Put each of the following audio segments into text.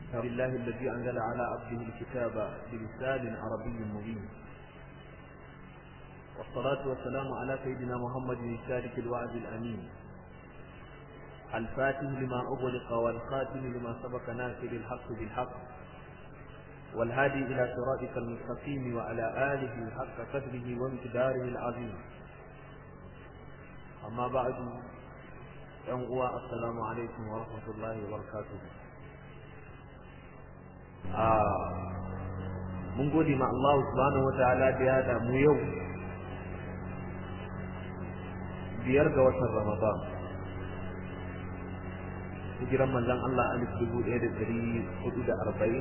لله الذي أنزل على عبده الكتاب بلسان عربي مبين والصلاة والسلام على سيدنا محمد الشارك الوعد الأمين الفاتح لما أغلق والخاتم لما سبق ناصر الحق بالحق والهادي إلى صراطك المستقيم وعلى آله حق قدره وامتداره العظيم أما بعد ينقوى السلام عليكم ورحمة الله وبركاته mun gode ma Allah subhanahu wa ta'ala da ya da mu yau biyar ga watan Ramadan hijiran manzon Allah alif dubu ɗaya da ɗari hudu da arba'in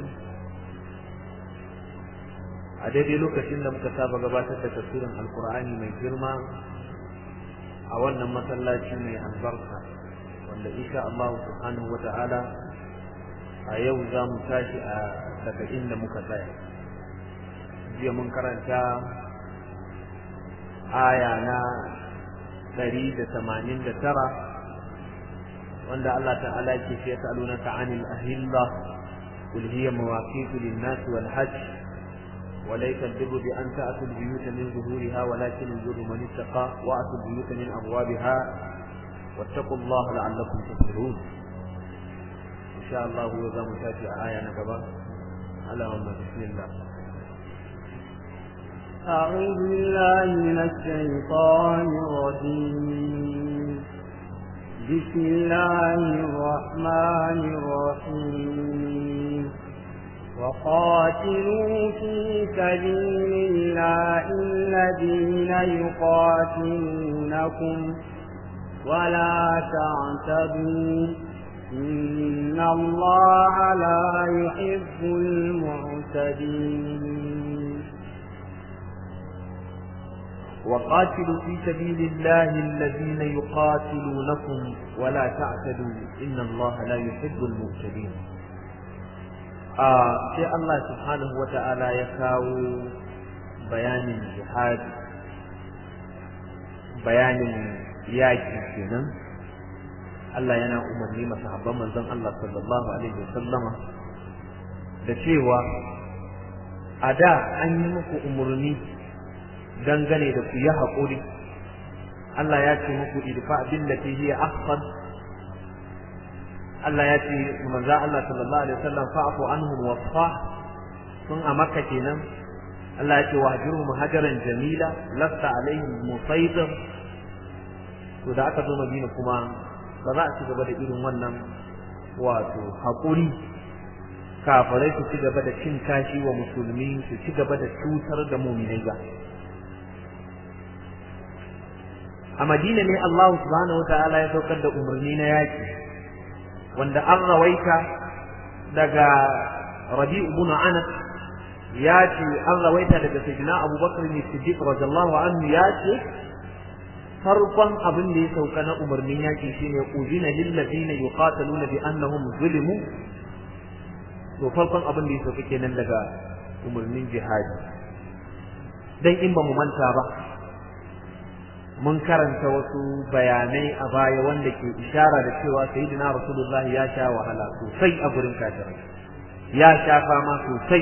a daidai lokacin da muka saba gabatar da tafsirin alkur'ani mai girma a wannan masallaci mai albarka wanda insha Allah subhanahu wa ta'ala a yau za mu tashi a daga inda muka tsaya jiya mun karanta aya na ɗari da tamanin da tara wanda Allah ta'ala ke ce ya ta'aluna ka anil ahilla قل هي مواقيت للناس والحج وليس البر بأن تأتوا البيوت من ظهورها ولكن البر من اتقى وأتوا البيوت من أبوابها واتقوا الله لعلكم تفلحون إن شاء الله هو ذا متاتي آية نكبة اللهم بسم الله أعوذ بالله من الشيطان الرجيم بسم الله الرحمن الرحيم وقاتلوا في سبيل الله الذين يقاتلونكم ولا تعتدوا إن الله لا يحب المعتدين وقاتلوا في سبيل الله الذين يقاتلونكم ولا تعتدوا إن الله لا يحب المعتدين sai Allah subhanahu wa ta'ala ya kawo bayanin jihadi bayanin yaƙi kenan Allah yana umarni masahabban manzon Allah sallallahu alaihi wasallama da cewa a da an yi muku umarni dangane da ku yi haƙuri Allah ya ce muku idfa billati hiya ahsan Allah ya ce manzo Allah sallallahu alaihi wasallam fa'fu anhum wasfah sun a makka kenan Allah ya ce wahjurhum hajaran jamila lasta alaihim musaitir to da aka zo Madina kuma ba za a ci gaba da irin wannan wato haƙuri kafirai su ci gaba da cin kashi wa musulmi su ci gaba da cutar da muminai ba a madina ne Allah subhanahu wataala ya saukar da umarni na yaki wanda an rawaita daga Rabi ibn Anas ya ce an rawaita daga Sayyidina Abu Bakr ne Siddiq radiyallahu anhu ya ce farkon abin da ya sauka na umarnin yaki shine uzina lil ladina yuqataluna bi annahum zulimu to farkon abin da ya sauka kenan daga umarnin jihadi dan in ba mu manta ba mun karanta wasu bayanai a baya wanda ke ishara da cewa sayyidina rasulullah ya sha wahala sosai a gurin kafirai ya sha fama sosai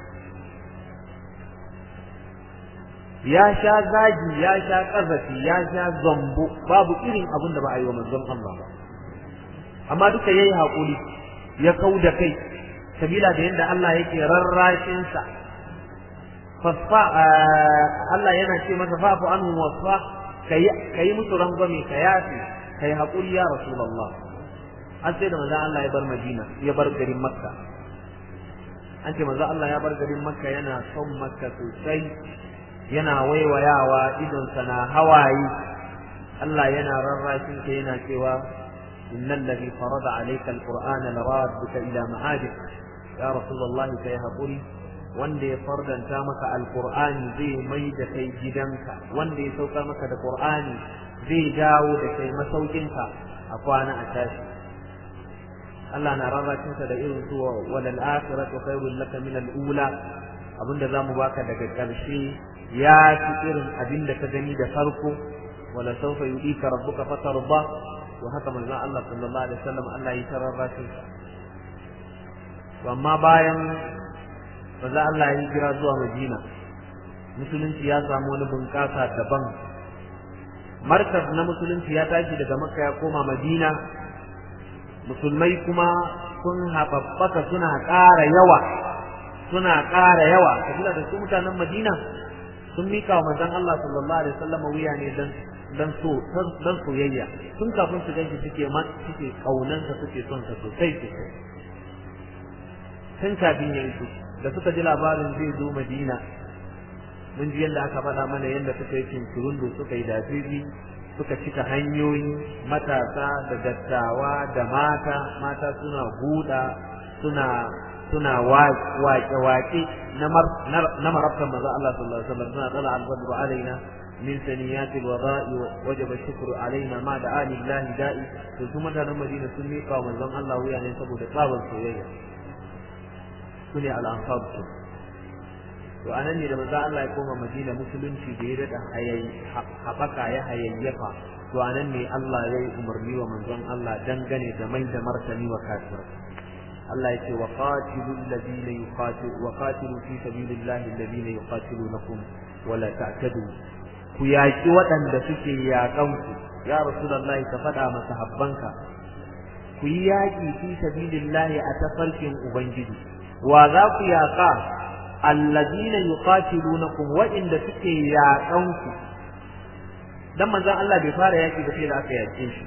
ya sha zagi ya sha kazafi ya sha zambo babu irin abin da ba a yi wa manzon Allah ba amma duka yayi hakuri ya kau da kai sabila da yadda Allah yake rarrashin sa fasfa Allah yana ce masa fa'fu anhum wasfa ka yi musu rangwame ka yafi ka yi haƙuri ya rasulallah an sai da maza Allah ya bar madina ya bar garin makka an ce maza Allah ya bar garin makka yana son makka sosai yana waiwayawa idonsa na hawaye Allah yana rarrashin ka yana cewa innal ladhi farada alayka alqur'ana laradduka ila ma'adik ya rasulullah kai haƙuri wanda ya fardanta maka alqur'ani zai mai da kai gidanka wanda ya saukar maka da qur'ani zai dawo da kai masaukinka a kwana a tashi Allah na rarracin da irin su walal akhiratu khairul laka min al ula abinda zamu baka daga karshe ya fi irin abinda ka gani da farko wala sawfa yudika rabbuka fatarda to haka manzon Allah sallallahu alaihi wasallam Allah ya tararra shi amma bayan maza Allah ya hijira zuwa Madina musulunci ya samu wani bunƙasa daban markaz na musulunci ya tashi daga makka ya koma madina musulmai kuma sun haɓaɓɓaka suna ƙara yawa suna ƙara yawa kabila da su mutanen madina sun mika wa manzon Allah sallallahu alaihi wasallam wuya ne dan dan so dan soyayya tun kafin su ganshi suke ma suke kaunansa suke son sa sosai sosai tun kafin ya iso da suka ji labarin zai zo madina mun ji yadda aka faɗa mana yadda suka yi cinturundu suka yi dafifi suka cika hanyoyi matasa da dattawa da mata mata suna huda suna suna waƙe-waƙe na marabtan maza Allah sallallahu alaihi wasallam suna tsala albadru alaina min saniyatil wada'i wajaba shukru alaina ma da ali lahi da'i to su mutanen Madina sun miƙa wa manzon Allah wuya ne saboda tsabar soyayya su ne al-ansar to anan ne da manzo Allah ya koma Madina musulunci da ya dada haɓaka ya hayayyafa to anan ne Allah ya yi umarni wa manzon Allah dangane da mai da martani wa kafir Allah ya ce wa qatilu alladhina yuqatilu wa qatilu fi sabilillahi alladhina yuqatilunakum wa la ta'tadu ku yaki waɗanda suke yaƙan ku ya rasulullahi ka faɗa masa habbanka ku yi yaƙi fi sabilillahi a tafarkin ubangiji wa za ku yaƙa alladina yuqatilunakum wa'inda suke yaƙanku dan manzon Allah bai fara yaki ba sai da aka yaƙe shi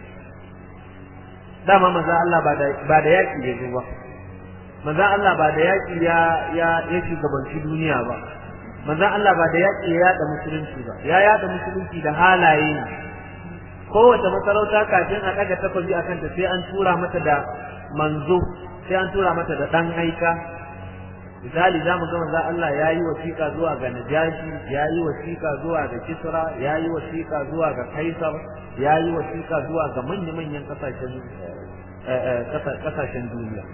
dama manzon Allah ba da ba da yaki ya zo ba manzon Allah ba da yaki ya ya ya shugabanci duniya ba manzon Allah ba da yaki ya yada musulunci ba ya yada musulunci da halaye ne kowace masarauta kafin a daga takobi akan ta sai an tura mata da manzo sai an tura mata da dan aika misali za mu ga manzo Allah ya yi wasiƙa zuwa ga Najashi ya yi wasiƙa zuwa ga Kisra ya yi wasiƙa zuwa ga Kaisar ya yi wasiƙa zuwa ga manya-manyan ƙasashen ƙasashen duniya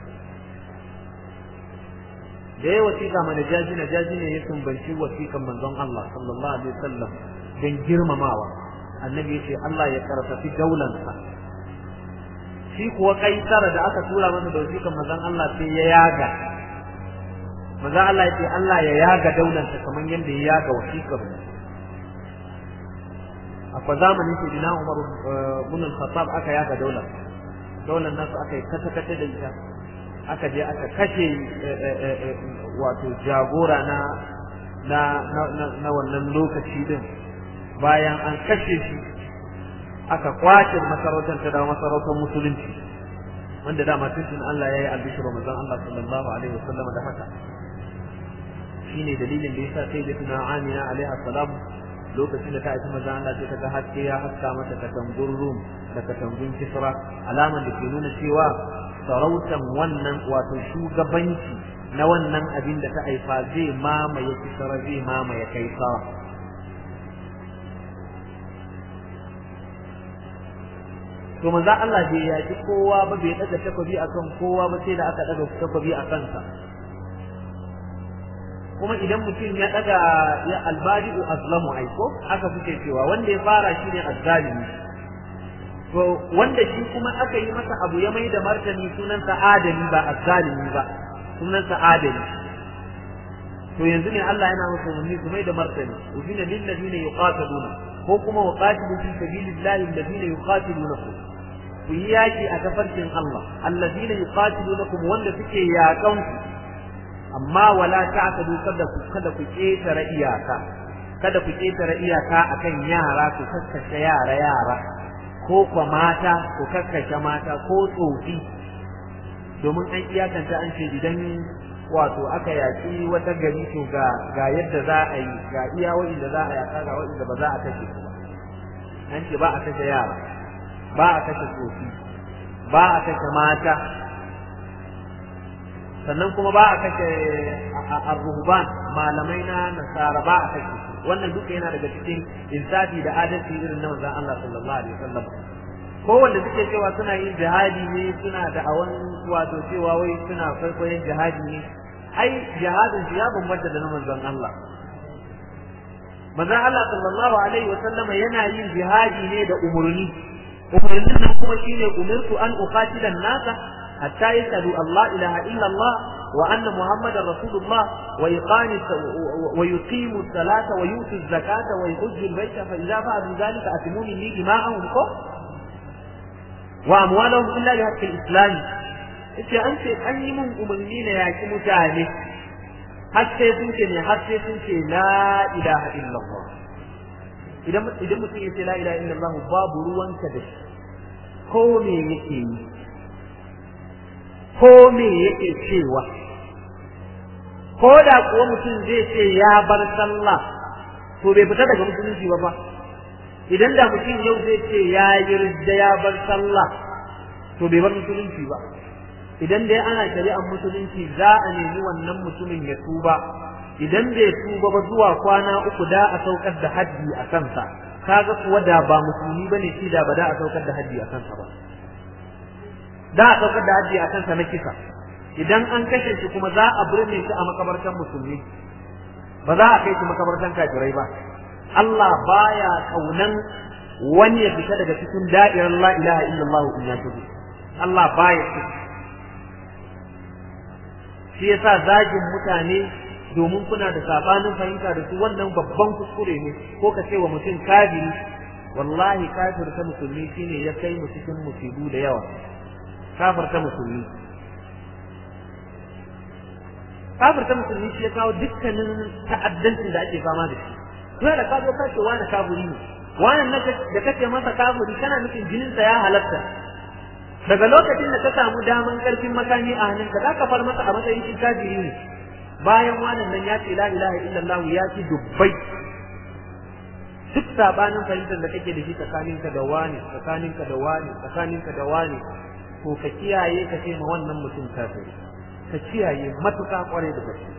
da ya wasiƙa ma Najashi Najashi ne ya tumbanci wasiƙan manzon Allah sallallahu alaihi wasallam don girmamawa annabi ya ce Allah ya karfafi daulansa shi kuwa Kaisar da aka tura masa da wasiƙan manzon Allah sai ya yaga maza Allah ya ce Allah ya yaga daularsa kamar yadda ya yaga wasiƙar akwai zamanin sai dina Umar bin Khattab aka yaga daular daular nasu aka yi kata kata da ita aka je aka kashe wato jagora na na na wannan lokaci din bayan an kashe shi aka kwace masarautar ta da masarautar musulunci wanda dama tuntun Allah ya yi albishir manzon Allah sallallahu alaihi wasallam da haka shine dalilin da yasa sai da tuna Amina alaiha salam lokacin da ta aiki manzon Allah sai ta ga haske ya haska mata katangun Rum da katangun Kisra alaman da ke nuna cewa sarautan wannan wato shugabanci na wannan abin da ta haifa zai mamaye Kisra zai mamaye Kaisara to manzo Allah bai yaki kowa ba bai daga takobi akan kowa ba sai da aka daga takobi a kansa kuma idan mutum ya daga ya albadi'u azlamu aiko haka suke cewa wanda ya fara shine azzalimi to wanda shi kuma aka yi masa abu ya mai da martani sunansa adali ba azzalimi ba sunansa adali to yanzu ne Allah yana masa umarni su mai da martani udina lil ladina yuqatiluna ko kuma waqatilu fi sabilillahi alladhina yuqatilunakum ku yi yaki a tafarkin Allah alladhina yuqatilunakum wanda suke yakan ku amma wala ta'tadu kada ku kada ku ketare iyaka kada ku ketare iyaka akan yara ku kakkashe yara yara ko kwa mata ku kakkashe mata ko tsofi domin an iyakanta an ce idan wato aka yaki wata gari to ga ga yadda za a yi ga iya wa'inda za a yaka ga wa'inda ba za a kashe su ba an ce ba a kashe yara ba a kashe tsofi ba a kashe mata sannan kuma ba a kashe ar-ruhban malamai na nasara ba a kashe wannan duka yana daga cikin insafi da adalci irin na manzon Allah sallallahu alaihi wasallam ko wanda suke cewa suna yin jihadi ne suna da awan wato cewa wai suna kwaikwayon jihadi ne ai jihadin ya bambanta da na manzon Allah manzon Allah sallallahu alaihi wasallama yana yin jihadi ne da umurni umurnin nan kuma shine umirtu an uqatila nasa hatta yashhadu Allah ilaha illa Allah wa anna Muhammadar Rasulullah wa iqami wa yuqimu salata wa yutu zakata wa yuhajju al-bayta fa idza fa'alu dhalika atimuni li dima'ahum ko wa amwalahum illa bi haqqi al-islam yace an ce an yi mun umarni na yaki mutane har sai sun ce ne har sai sun ce la ilaha illallah idan idan mutum ya ce la ilaha illallah babu ruwanka da shi ko me yake yi ko me yake cewa ko da kuwa mutum zai ce ya bar sallah to bai fita daga musulunci ba fa idan da mutum yau zai ce ya yi ridda ya bar sallah to bai bar musulunci ba idan dai ana shari'ar musulunci za a nemi wannan mutumin ya tuba idan bai tuba ba zuwa kwana uku da a saukar da haddi a kansa kaga kuwa da ba musulmi bane shi da ba da a saukar da haddi a kansa ba da a saukar da haddi a kansa na kisa idan an kashe shi kuma za a birne shi a makabartan musulmi ba za a kai shi makabartan kafirai ba Allah baya kaunan wani ya fita daga cikin da'irar la ilaha illallah in ya tubu Allah baya so shi yasa zagin mutane domin kuna da sabanin fahimta da su wannan babban kuskure ne ko ka ce wa mutum kafiri wallahi kafir ta musulmi shine ya kai mu cikin musibu da yawa kafir ta musulmi kafir ta musulmi shi ya kawo dukkanin ta'addancin da ake fama da shi to da ka zo ka ce wani kafiri ne wannan da kace masa kafiri kana nufin jininsa ya halatta daga lokacin da ka samu daman karfin makami a hannunka za ka far masa a matsayin shi kafiri ne bayan wannan nan ya ce la ilaha illallah ya ci dubbai duk sabanin fahimtar da kake da shi tsakaninka da wani tsakaninka da wani tsakaninka da wani to ka kiyaye ka ce ma wannan mutum kafiri ka kiyaye matuƙa kwarai da gaske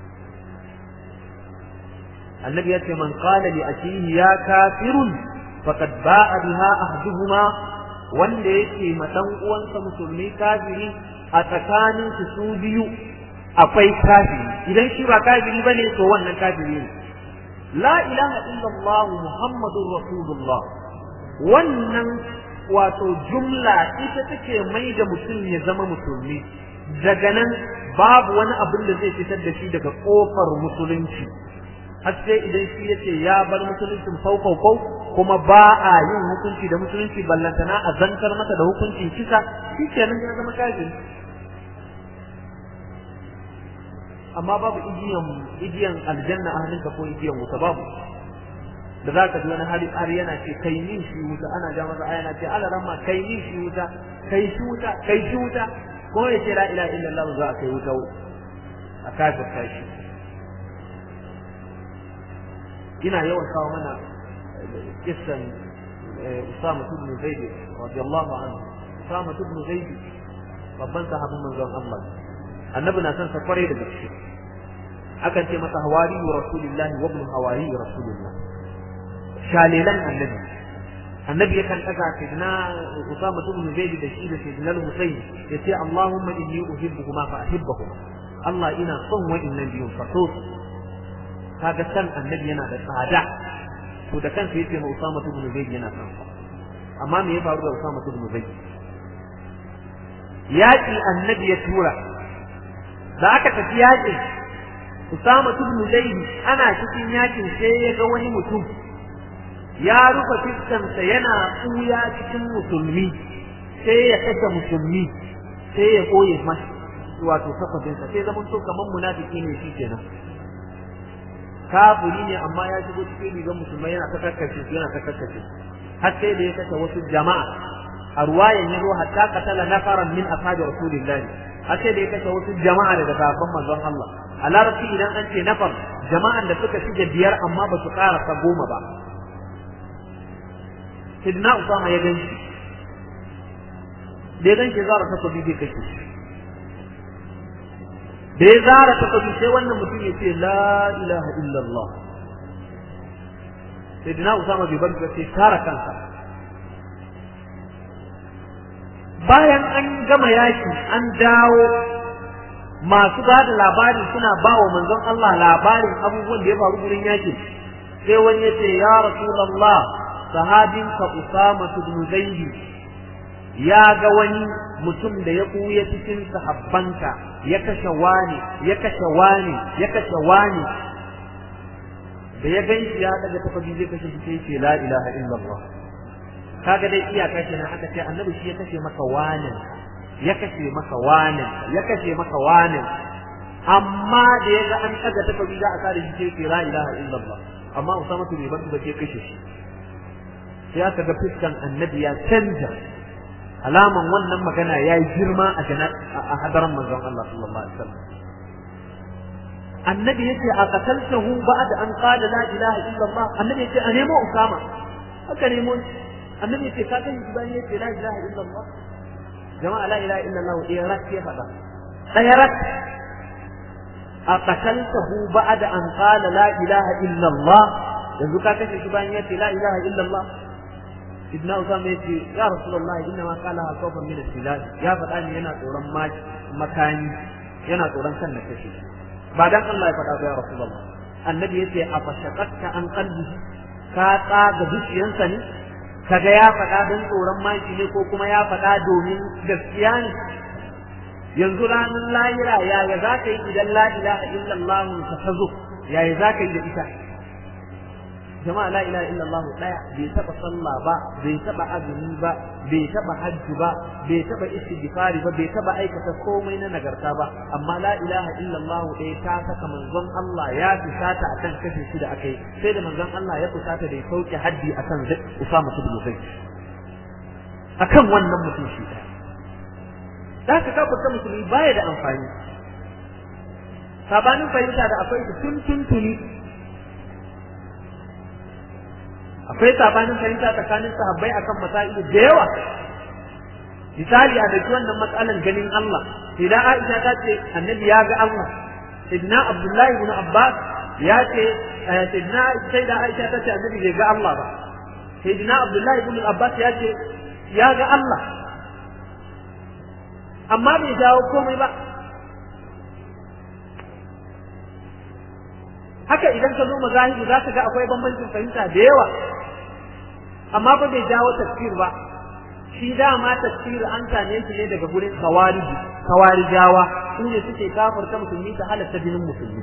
annabi ya ce man qala li akihi ya kafirun faqad ba'a biha ahduhuma wanda yake ma dan uwansa musulmi kafiri a tsakanin su su biyu akwai kafiri idan shi ba kafiri bane to wannan kafiri ne la ilaha illallah muhammadur rasulullah wannan wato jumla ita take mai da mutum ya zama musulmi daga nan babu wani abin da zai fitar da shi daga kofar musulunci har sai idan shi yace ya bar musuluncin faufau kuma ba a yin hukunci da musulunci ballantana a zantar masa da hukuncin kisa shi kenan ya zama kafiri amma babu igiyan igiyan aljanna a hannunka ko igiyan wuta babu da za ka ji wani hali har yana ce kai min shi wuta ana ja masa aya na ce ala ramma kai min shi wuta kai shi wuta kai shi wuta ko ya ce la ilaha illallah za a kai wuta a kafirta shi ina yawan kawo mana kissan Usama ibn Zaid radiyallahu anhu Usama ibn Zaid babban sahabin manzon Allah annabi na son sa kware da gaske akan ce masa hawari wa rasulillahi wa ibn hawari wa rasulillah shalilan annabi annabi yakan daga sidna Usama ibn Zaid da shi da sidna Husayn yace Allahumma inni uhibbuhuma fa ahibbahuma Allah ina son wa'annan biyun fa so kaga san annabi yana da tsada to da kansa yace ma Usama ibn Zaid yana son amma me ya faru da Usama ibn Zaid yaki annabi ya tura da aka tafi yakin Usama ibn Zaid ana cikin yakin sai ya ga wani mutum ya rufe fiskansa yana tsuya cikin musulmi sai ya kashe musulmi sai ya koye masa wato takwatinsa sai zaman to kamar munafiki ne shi kenan kafiri ne amma ya shigo cikin rigar musulmai yana ta karkace su yana ta karkace har sai da ya kashe wasu jama'a a ruwayan ya zo hatta katala nafaran min ashabi rasulillahi har sai da ya kashe wasu jama'a daga sahabban manzon Allah a larabci idan an ce nafar jama'an da suka shige biyar amma ba su karasa goma ba sidna usama ya ganshi da ya ganshi zara takobi bai kashe shi da ya zara takobi sai wannan mutum ya ce la ilaha illallah sidna usama bai bar sai kara kansa bayan an gama yaki an dawo masu ba da labari suna ba wa manzon Allah labarin abubuwan da ya faru gurin yakin sai wani ya ce ya rasulullah sahabinka Usama ibn Zaid ya ga wani mutum da ya kuya cikin sahabbanka ya kashe wani ya kashe wani ya kashe wani da ya gan shi ya daga takobi zai kashe shi sai ce la ilaha illallah kaga dai iyaka kenan aka ce annabi shi ya kashe maka wani ya kashe maka wani ya kashe maka wani amma da ya ga an daga takobi za a sare shi sai ce la ilaha illallah amma Usama bai bar ba ke kashe shi sai aka ga fiskan annabi ya canja alaman wannan magana ya yi girma a a hadaran manzon Allah sallallahu alaihi wasallam annabi yace a qataltahu ba'da an qala la ilaha illa Allah annabi yace a nemo Usama aka nemo annabi yace ka kai shi bayan yace la ilaha illa Allah jama'a la ilaha illa Allah eh rak ya fada ɗaya rak a qataltahu ba'da an qala la ilaha illa Allah yanzu ka kashe shi bayan yace la ilaha illa Allah ibn Usama yace ya Rasulullah inna ma qala khawfan min al-silal ya faɗa ni yana tsoron makani yana tsoron kan na kashe ba dan Allah ya faɗa ba ya Rasulullah annabi yace a fashaqatka an qalbihi ka tsaga zuciyansa ne kaga ya faɗa don tsoron maki ne ko kuma ya faɗa domin gaskiya ne yanzu ranar lahira yaya za ka yi idan la ilaha illallah ka tazo yaya za ka yi da ita jama'a la ilaha illallah daya bai taba sallah ba bai taba azumi ba bai taba hajji ba bai taba istighfari ba bai taba aikata komai na nagarta ba amma la ilaha illallah ɗaya ta saka manzon Allah ya fusata akan kashe shi da akai sai da manzon Allah ya fusata da ya sauke haddi akan Usama ibn Zayd akan wannan mutum shi ɗaya da haka kafirta musulmi baya da amfani sabanin fahimta da akwai tun tun tuni akwai sabanin fahimta tsakanin sahabbai akan masailu da yawa misali a daki wannan matsalan ganin Allah idan Aisha ta ce annabi ya ga Allah sidna Abdullahi ibn Abbas ya ce sidna sai da Aisha ta ce annabi bai ga Allah ba sidna Abdullahi ibn Abbas ya ce ya ga Allah amma bai jawo komai ba haka idan ka zo mazahibu za ka ga akwai bambancin fahimta da yawa amma ba bai jawo tafsir ba shi dama tafsir an same shi ne daga gurin kawariji kawarijawa su ne suke kafarta musulmi ta halatta jinin musulmi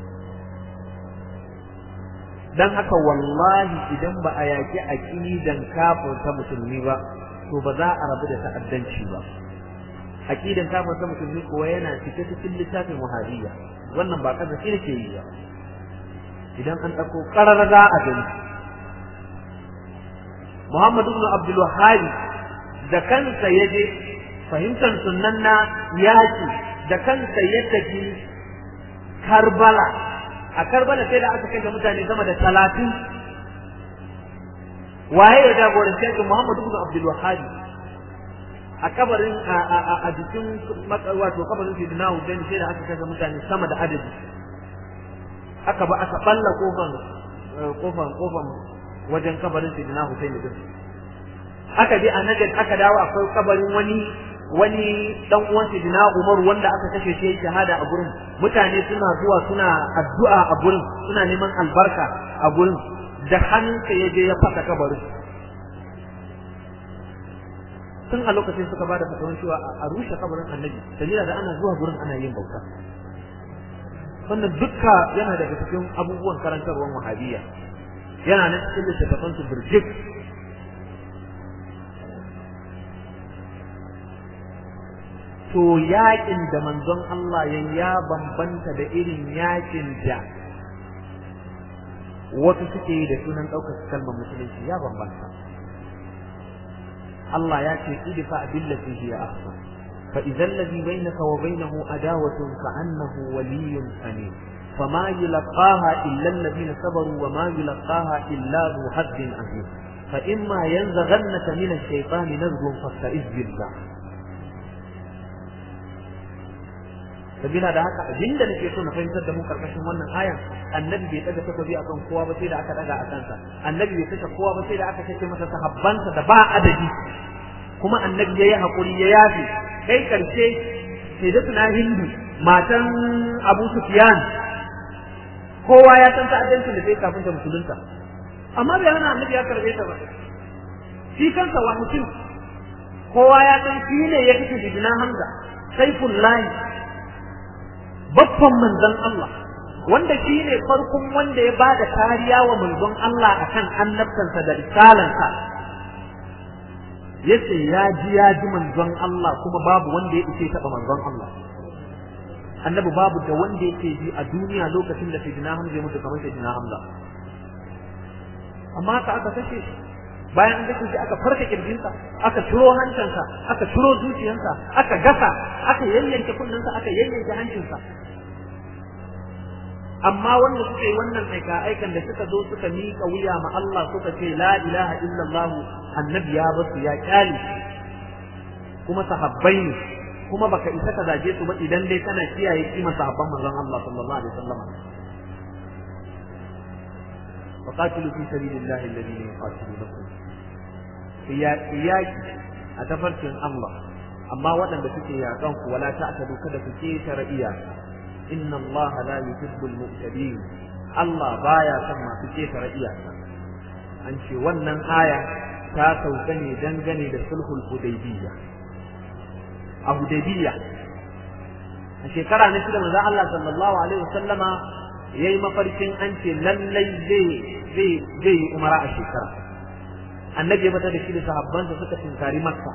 dan haka wallahi idan ba a yaki aqidan kafirta musulmi ba to ba za a rabu da ta'addanci ba aqidan kafirta musulmi kuwa yana cike cikin littafin wahabiyya wannan ba kaza shi ke yi ba idan an ɗauko ƙarar za a gani Muhammad ibn Abdul Wahhab da kansa ya je fahimtar sunnan na yaki da kansa ya tafi Karbala a Karbala sai da aka kai mutane sama da talatin waye ya jagorance shi Muhammad ibn Abdul Wahhab a kabarin a jikin wato kabarin Sayyidina Hussein sai da aka kai mutane sama da adadi aka ba aka balla kofan kofan kofan wajen kabarin Sayyidina Hussein din aka je a Najd aka dawo akwai kabarin wani wani dan uwan Sayyidina Umar wanda aka kashe shi shahada a gurin mutane suna zuwa suna addu'a a gurin suna neman albarka a gurin da hannunka ya je ya fasa kabarin tun a lokacin suka bada fatawar cewa a rushe kabarin annabi sabila da ana zuwa gurin ana yin bauta wannan dukka yana daga cikin abubuwan karantarwar wahabiyya yana nan cikin littattafan su birjik to yakin da manzon Allah ya ya bambanta da irin yakin da wasu suke yi da sunan ɗaukar kalmar musulunci ya bambanta Allah ya ce idfa billati hiya ahsan فإذا الذي بينك وبينه عداوة كأنه ولي حميم فما يلقاها إلا الذين صبروا وما يلقاها إلا ذو حد عظيم فإما ينزغنك من الشيطان نزغ فاستعذ بالله sabila da haka abin da nake so na fahimtar da mu karkashin wannan ayan annabi bai daga takobi akan kowa ba sai da aka daga a kansa annabi bai kashe kowa ba sai da aka kashe masa sahabbansa da ba adadi kuma annabi yayi hakuri ya yafi kai karshe sai da tuna hindu matan Abu Sufyan kowa ya san ta'addancin da sai kafin ta musulunta amma bai hana annabi ya karbe ta ba shi kansa wa mutum kowa ya san shi ne ya fi sayyidina Hamza Saifullahi babban manzon Allah wanda shi ne farkon wanda ya bada kariya wa manzon Allah akan annabtansa da risalansa yace ya ji ya ji manzon Allah kuma babu wanda ya ishe taba manzon Allah annabi babu da wanda yake ji a duniya lokacin da sayyidina Hamza ya mutu kamar sayyidina Hamza amma haka aka kashe shi bayan an kashe shi aka farka kirjinsa aka ciro hancinsa aka ciro zuciyarsa aka gasa aka yayyanke kunnensa aka yayyanke hancinsa amma wanda suka yi wannan aika aikan da suka zo suka miƙa wuya ma Allah suka ce la ilaha illallah annabi ya basu ya kyale kuma sahabbai ne kuma baka isa ka zage su ba idan dai kana kiyaye kima sahabban manzon Allah sallallahu alaihi wasallam فقاتلوا في سبيل الله الذين يقاتلونكم iyaki a tafarkin Allah amma waɗanda suke yaƙan ku wala ta'tadu kada ku ketare iyaka inna Allah la yuhibbul mu'tadin Allah baya son masu ketare iyaka an ce wannan aya ta sauka ne dangane da sulhul hudaybiyya a hudaybiyya a shekara na shida manzo Allah sallallahu alaihi wasallama yayi mafarkin an ce lallai zai zai zai yi umara a shekara annabi ya fita da shi da sahabbansa suka tinkari makka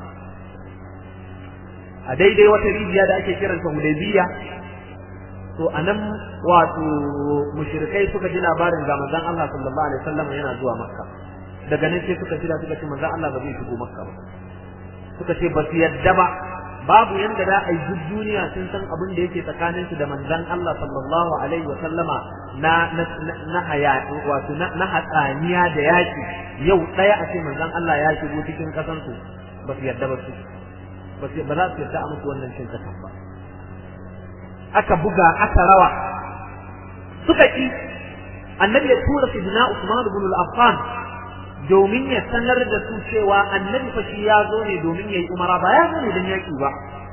a daidai wata rijiya da ake kiranta hudaybiya to anan wato mushrikai suka ji labarin ga manzon Allah sallallahu alaihi wasallam yana zuwa makka daga nan sai suka jira suka ce manzon Allah ba zai shigo makka ba suka ce ba su yadda ba babu yanda da a yi duniya sun san abin da yake tsakanin su da manzon Allah sallallahu alaihi wasallama na na na hayati wato na hatsaniya da yaki yau daya a ce manzon Allah ya shigo cikin kasan su ba su yadda ba su ba su ba za su yadda a musu wannan cin kasan ba aka buga aka rawa suka ki annabi ya tura sidina Usman ibn al-Affan domin ya sanar da su cewa annabi fa shi ya zo ne domin yayi umara ba ya zo ne don yaki ba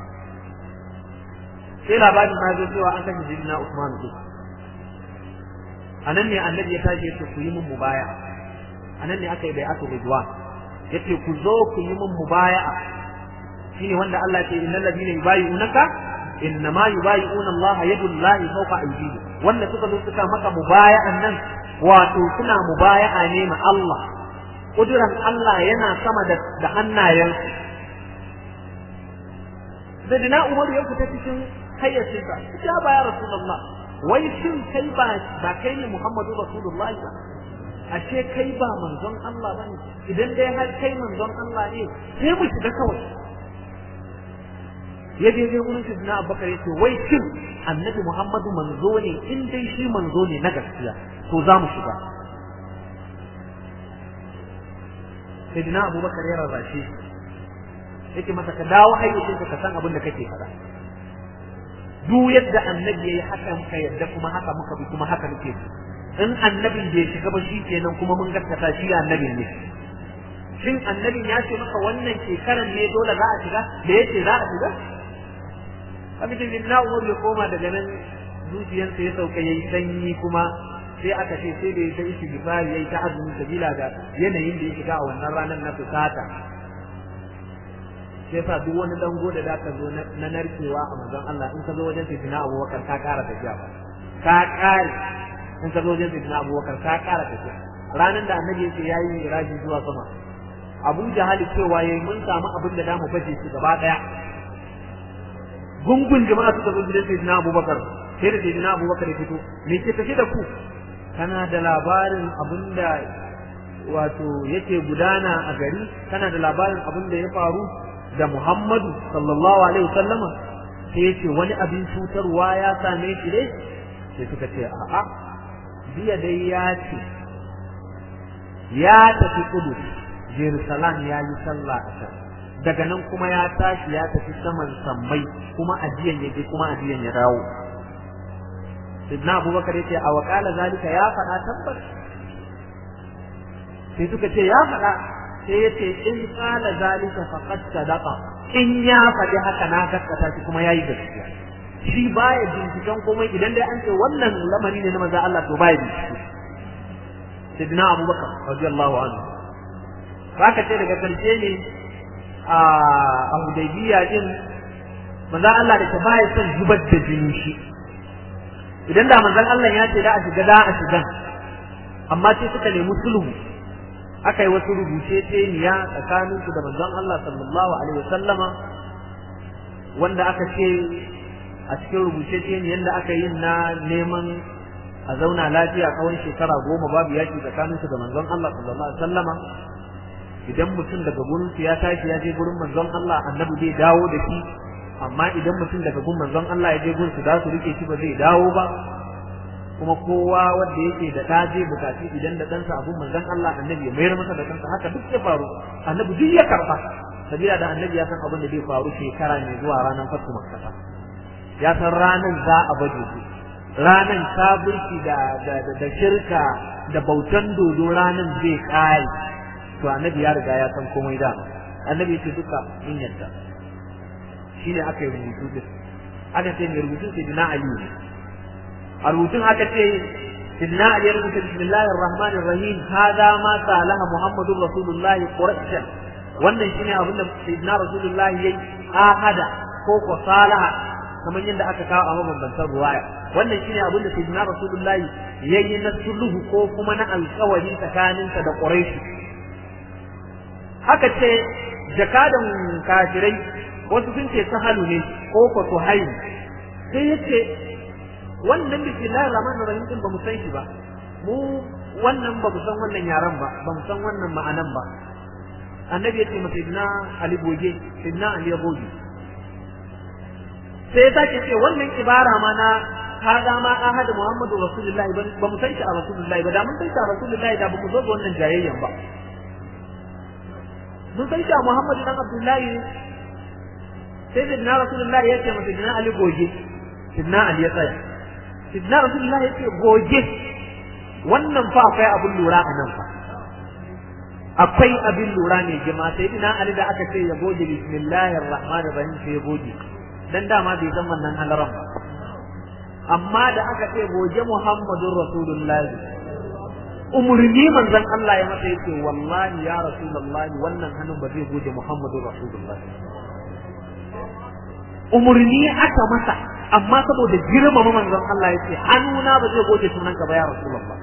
sai labarin ma zo cewa an kashe sidina Usman din anan ne annabi ya tashi yace ku yi min mubaya anan ne aka yi bai'atu ridwan yace ku zo ku yi min mubaya'a shine wanda Allah ya ce innal ladina yubayyi'unaka innama yubayyi'una Allah yadullahi fawqa aydihim wanda suka zo suka maka mubaya'an nan wato suna mubaya'a ne ma Allah kuduran Allah yana sama da da hannayen da dina Umar ya fita cikin hayyacinsa ya ba ya Rasulullah wai shin kai ba ba kai ne Muhammadu Rasulullah ba ashe kai ba manzon Allah bane idan dai har kai manzon Allah ne sai mu shiga kawai ya je zai wurin shi na abubakar ya ce wai shin annabi muhammadu manzo ne in dai shi manzo ne na gaskiya to za mu shiga sai dina abubakar ya rarrashe yake masa ka dawo hayyacin ka san abin da kake faɗa duk yadda annabi yayi haka muka yadda kuma haka muka bi kuma haka muke bi in annabin bai shiga ba shi kenan kuma mun gaskata shi annabin ne shin annabin ya ce maka wannan shekaran ne dole za a shiga da yace za a shiga abin da na umar ya koma daga nan zuciyarsa ya sauka yayi sanyi kuma sai aka ce sai da ya ta ishi gifari yayi ta azumi sabila da yanayin da ya shiga a wannan ranar na fusata sai sa duk wani dango da zaka zo na narkewa a manzon Allah in ka zo wajen sayyidina Abubakar ka ƙara tafiya ba ka ƙare in ka zo wajen sayyidina Abubakar ka ƙara tafiya ranar da annabi yake yayi miraji zuwa sama Abu Jahal cewa yayi mun samu abin da zamu baje shi gaba daya gungun jama'a suka zo gidan sayyidina Abubakar sai da sayyidina Abubakar ya fito me ke tafi da ku kana da labarin abin da wato yake gudana a gari kana da labarin abin da ya faru da Muhammadu sallallahu alaihi wasallama sai yace wani abin cutarwa ya same shi dai sai suka ce a'a jiya dai ya ce ya tafi kudu Jerusalem ya yi sallah a can daga nan kuma ya tashi ya tafi saman sammai kuma ajiyan ya je kuma ajiyan ya dawo Sidna Abubakar yace a wakala zalika ya faɗa tabbas sai suka ce ya faɗa sai yace in qala zalika faqad sadaqa in ya faɗi haka na gaskata shi kuma yayi gaskiya shi baya binciken komai idan dai an ce wannan lamari ne na maza Allah to baya bincike Sidna Abubakar radiyallahu anhu haka ce daga karshe ne a Hudaybiya din manzon Allah da ta baya son zubar da jini shi idan da manzon Allah ya ce da a shiga da a shiga amma sai suka nemi sulhu aka yi wasu rubuce teniya tsakanin su da manzon Allah sallallahu alaihi wasallama wanda aka ce a cikin rubuce teniyan da aka yi na neman a zauna lafiya tsawon shekara goma babu yaki tsakanin su da manzon Allah sallallahu alaihi wasallama idan mutum daga gurin su ya tashi ya je gurin manzon Allah annabi zai dawo da shi amma idan mutum daga gun manzon Allah ya je gun su za su rike shi ba zai dawo ba kuma kowa wanda yake da ɗa zai bukaci idan da ɗansa abun manzon Allah annabi ya mayar masa da kansa haka duk ya faru annabi duk ya karɓa sabila da annabi ya san abin da zai faru shekara mai zuwa ranar fatu makkata ya san ranar za a baje su ranar kafirci da da shirka da bautan dodo ranar zai kare to annabi ya riga ya san komai da annabi ya ce duka in yadda shine aka yi rubutu din aka ce mai rubutun sai dina ali ne a rubutun aka ce sidna ali ya rubuta bismillahir rahmanir rahim hada ma salaha muhammadur rasulullah quraish wannan shine abin da sidna rasulullah yayi ahada ko ko salaha kamar yadda aka kawo a mabambantan ruwaya wannan shine abin da sidna rasulullah yayi na sulhu ko kuma na alƙawari tsakaninsa da quraish haka ce jakadan kafirai wasu sun ce sahalu ne ko ko suhail sai yace wannan bismillahir rahmanir rahim din ba mu san shi ba mu wannan ba mu san wannan yaran ba ba mu san wannan ma'anan ba annabi yace masa idna ali goge idna ali goge sai ta ce wannan ibara ma na hada ma ahad muhammadu rasulullahi ba mu san shi a rasulullahi ba da mun san shi a rasulullahi da ba mu zo ga wannan jayayyan ba mun san shi a muhammadu dan abdullahi sai da na rasulullahi ya ce masa dina ali goge sidna ali ya tsaya sidna rasulullahi ya ce goge wannan fa akwai abin lura a nan fa akwai abin lura ne jima sai dina ali da aka ce ya goge bismillahir rahmanir rahim sai ya goge dan dama bai san wannan halaran ba amma da aka ce goge muhammadur rasulullahi umurni manzon Allah ya masa yace wallahi ya rasulullahi wannan hannun ba zai goge muhammadur rasulullahi umurni aka masa amma saboda girmama manzon Allah ya ce hannuna ba zai goge sunanka ba ya Rasulullah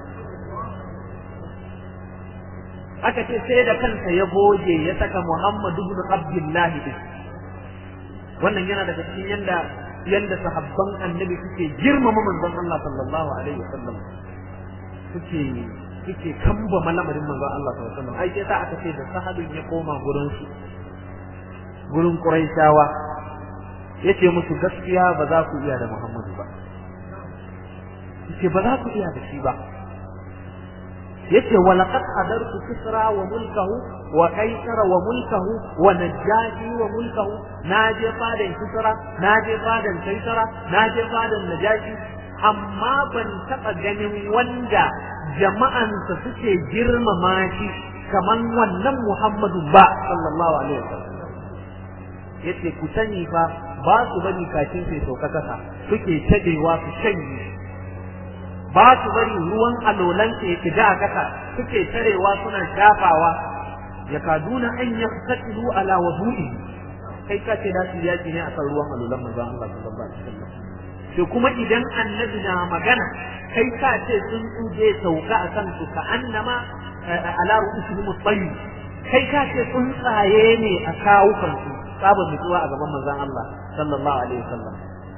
aka ce sai da kansa ya goge ya saka Muhammad ibn Abdullah din wannan yana daga cikin yanda yanda sahabban annabi suke girmama manzon Allah sallallahu alaihi wasallam suke suke kamba malamarin manzon Allah sallallahu alaihi wasallam ai sai aka ce da sahabin ya koma gurin su gurin Quraishawa yace musu gaskiya ba za ku iya da Muhammadu ba yace ba za ku iya da shi ba yace wa laqad hadartu kisra wa mulkahu wa kaisara wa mulkahu wa najashi wa mulkahu naje fadan kisra naje fadan kaisara naje fadan najashi amma ban taba ganin wanda jama'ansa suke girmama shi kaman wannan Muhammadu ba sallallahu alaihi wasallam yace ku sani fa ba su bari kafin sai sauka kasa suke tadewa su shanye ba su bari ruwan alolan ya kida a kasa suke tarewa suna shafawa ya kaduna an yaqtatilu ala wudu'i kai ka ce da su yaki ne akan ruwan alolan manzon Allah sallallahu alaihi wasallam to kuma idan annabi na magana kai ka ce sun tsuje sauka akan su ka annama ala ru'usihim at-tayyib kai ka ce tsuntsaye ne a kawukan su sabon nutsuwa a gaban manzon Allah sallallahu alaihi wasallam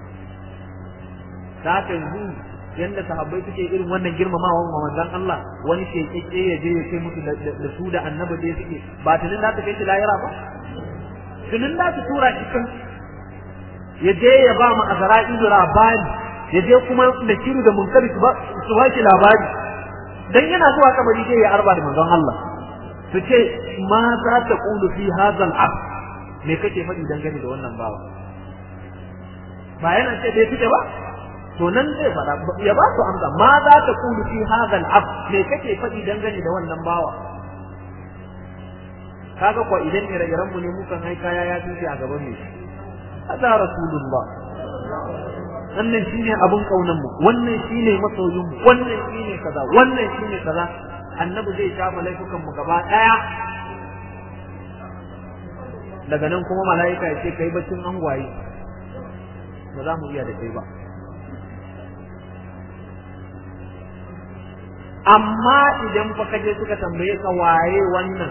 ta haka yanzu yanda sahabbai suke irin wannan girmamawa wa manzon Allah wani ke kike ya je ya kai musu da su da annabi da suke ba tunin za ta kai shi lahira ba tunin za su tura shi kan ya je ya ba mu azra'ilu labari ya je kuma da kiru da munkari su ba su ba shi labari dan yana zuwa kabari dai ya arba da manzon Allah su ce ma za ta qulu fi hadha al-abd me kake faɗi dangane da wannan bawa ba yana ce bai fita ba to nan zai faɗa ya ba su amsa ma za ta kulu fi hadha al-abd me kake faɗi dangane da wannan bawa kaga ko idan ire-iren mu ne mukan hai kaya ya tuce a gaban mu hada rasulullah wannan shine abun kaunan mu wannan shine masoyin mu wannan shine kaza wannan shine kaza annabi zai shafa laifukan mu gaba daya daga nan kuma mala'ika ya ce kai baccin angwaye ba za mu iya da kai ba amma idan fa kaje suka tambaye ka waye wannan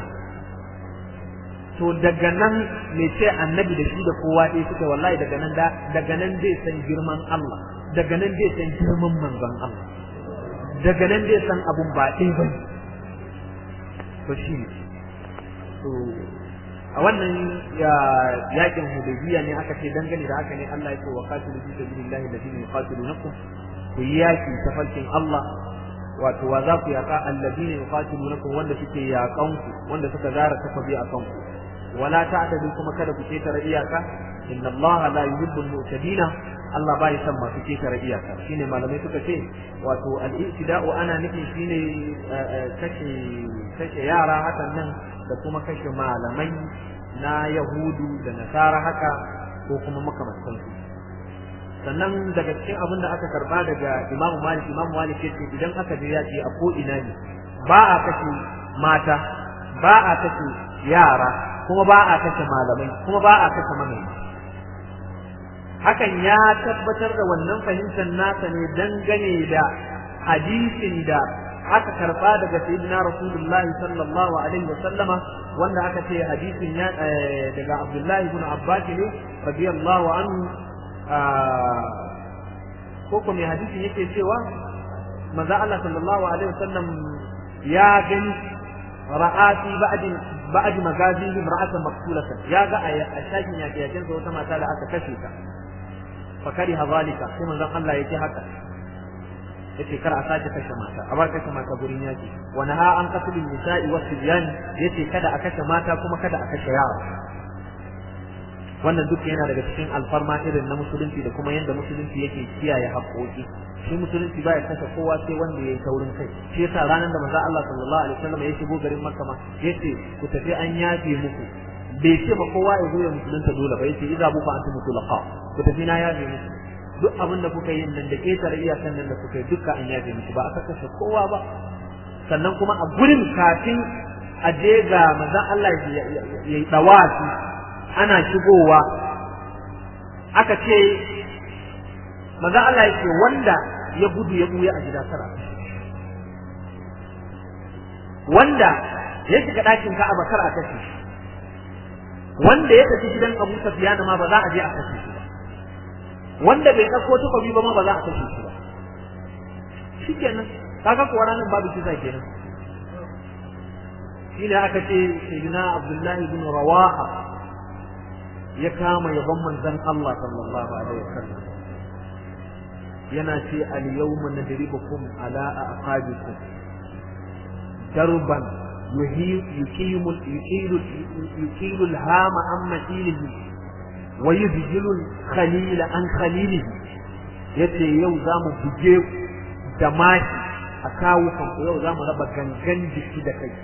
to daga nan me ce annabi da shi da kowa ɗaya suka wallahi daga nan da daga nan zai san girman Allah daga nan zai san girman manzon Allah daga nan zai san abun ba ɗaya bane to shi ne to a wannan yakin hudaybiya ne aka ce dangane da haka ne Allah ya ce wa qatilu fi sabilillahi alladhina yuqatilunakum ku yi yaki ta farkin Allah wato wa za ku yaka alladhina yuqatilunakum wanda suke yakan ku wanda suka zara takobi a kanku wala ta'tadu kuma kada ku ketare iyaka inna Allah la yuhibbul mu'tadina Allah bai san masu ketare iyaka shine malamai suka ce wato al-i'tida'u ana nufin shine kashe kashe yara hakan nan da kuma kashe malamai na yahudu da nasara haka ko kuma makamantansu sannan daga cikin abin da aka karba daga imamu malik imamu malik ya ce idan aka je yaƙi a ko ina ne ba a kashe mata ba a kashe yara kuma ba a kashe malamai kuma ba a kashe manoma hakan ya tabbatar da wannan fahimtar nasa ne dangane da hadisin da aka karba daga sayyidina rasulullahi sallallahu alaihi wa sallama wanda aka ce hadisin ya daga abdullahi ibn abbas ne radiyallahu anhu ko ko mai hadisin yake cewa manzo Allah sallallahu alaihi wa sallam ya gani ra'ati ba'd ba'd magazihi imra'atan maqtulatan ya ga a shakin yake yakin wata mata da aka kashe ta fakari hazalika sai manzon Allah yake haka yace kar a sake kashe mata a bar kashe mata gurin yaki wa naha an qatlin nisa'i wa sibyan yace kada a kashe mata kuma kada a kashe yara wannan duk yana daga cikin alfarma irin na musulunci da kuma yanda musulunci yake kiyaye haƙoƙi shi musulunci ba ya kashe kowa sai wanda yayi taurin kai shi yasa ranar da manzo Allah sallallahu alaihi wasallam ya shigo garin Makka ma yace ku tafi an yafe muku bai ce ba kowa ya zo ya musulunta dole ba yace idza bufa antum mutlaqa ku tafi na yafe muku duk abin da kuka yi nan da ketare iyakan nan da kuka yi duka an yafe muku ba aka kashe kowa ba sannan kuma a gurin kafin a je ga manzon Allah ya yi dawafi ana shigowa aka ce manzon Allah yake wanda ya gudu ya buya a gida tara wanda ya shiga ɗakin Ka'aba kar a kashe shi wanda ya tafi gidan Abu Sufyan ma ba za a je a kashe shi ba wanda bai dauko takobi ba ma ba za a kashe shi ba shikenan kaga kuwa ranar babu kisa kenan shine aka ce sayyidina Abdullah ibn Rawaha ya kama yaban manzon Allah sallallahu alaihi wasallam yana ce al yawma nadribukum ala aqabikum darban يقيم يقيل يقيل الهام عن مثيله ويذجل الخليل عن خليله yace yau za mu buge da maki a kawo kanku yau za mu raba gangan jiki da kai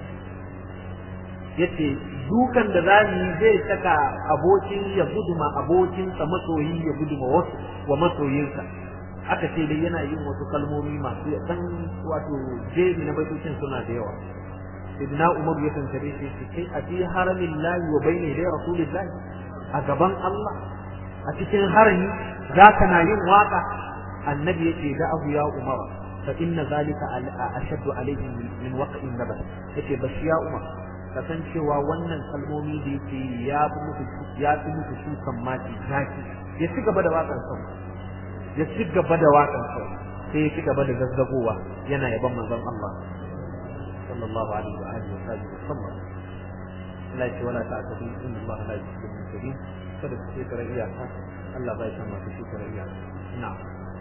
yace dukan da za mu yi zai saka abokin ya guduma abokinsa masoyi ya guduma wasu wa masoyinsa aka ce dai yana yin wasu kalmomi masu dan wato jebi na baitocin suna da yawa idna umar ya tantare shi ce kai a fi haramin lahi wa bayne dai rasulillah a gaban Allah a cikin harami za ka na yin waka annabi yace da abu ya umar fa inna zalika ashaddu alayhi min waqin nabas yace bashi ya umar kasancewa wannan kalmomi da yake ya fi muku ya fi muku shukan mati zaki ya ci gaba da wakan sa ya ci gaba da wakan sa sai ya ci gaba da zazzagowa yana yaban manzon Allah صلى الله عليه وآله وصحبه وسلم لا يشي ولا تعتدي إن الله لا يحب المعتدين فلك شكر إياك الله بايك ما تشكر إياك نعم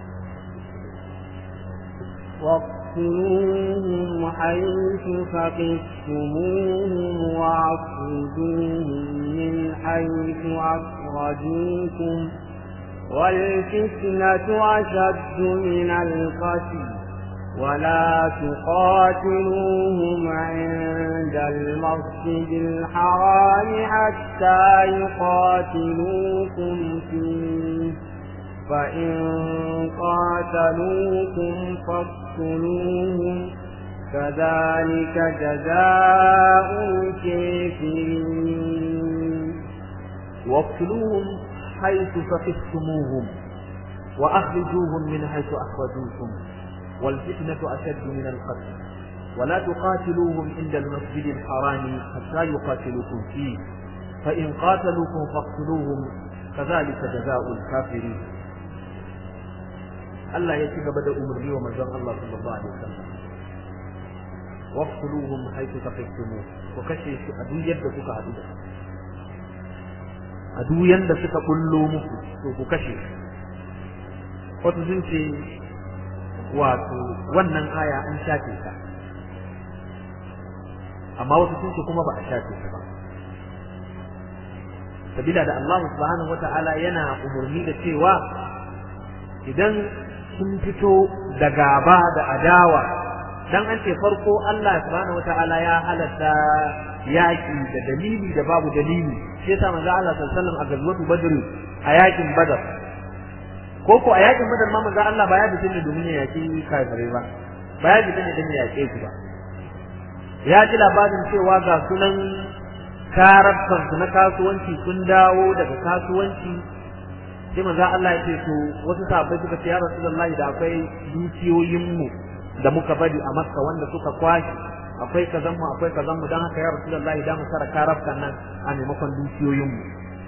واقتلوهم حيث ثقفتموهم واخرجوهم من حيث أخرجوكم والفتنة أشد من القتل ولا تقاتلوهم عند المسجد الحرام حتى يقاتلوكم فيه فإن قاتلوكم فاقتلوهم كذلك جزاء الكافرين واقتلوهم حيث ثقفتموهم وأخرجوهم من حيث أخرجوكم والفتنة أشد من القتل ولا تقاتلوهم عند المسجد الحرام حتى يقاتلوكم فيه فإن قاتلوكم فاقتلوهم كذلك جزاء الكافرين الله يتيك بدأ أمرني ومزان الله صلى الله عليه وسلم واقتلوهم حيث ثقفتموه وكشي أدو يد سكا أدو أدو يد سكا كلو مكو وكشي وتزنتي wato wannan aya an shafe ta amma wasu sun ce kuma ba a shafe ta ba sabila da Allah subhanahu wata'ala yana umarni da cewa idan sun fito da gaba da adawa dan an ce farko Allah subhanahu wata'ala ya halatta yaki da dalili da babu dalili shi yasa manzo Allah sallallahu alaihi wasallam a gazwatu badr a yakin badar ko ko a yakin badar ma manzo Allah ba ya fita ne domin ya yaki kafirai ba ba ya fita ne don ya yake su ba ya ji labarin cewa ga sunan karabkan su na kasuwanci sun dawo daga kasuwanci sai manzo Allah ya ce to wasu sahabbai suka ce ya Rasulullahi da akwai dukiyoyin mu da muka bari a Makka wanda suka kwashi akwai kazan mu akwai kazan mu dan haka ya Rasulullahi da mu sara karabkan nan a maimakon dukiyoyin mu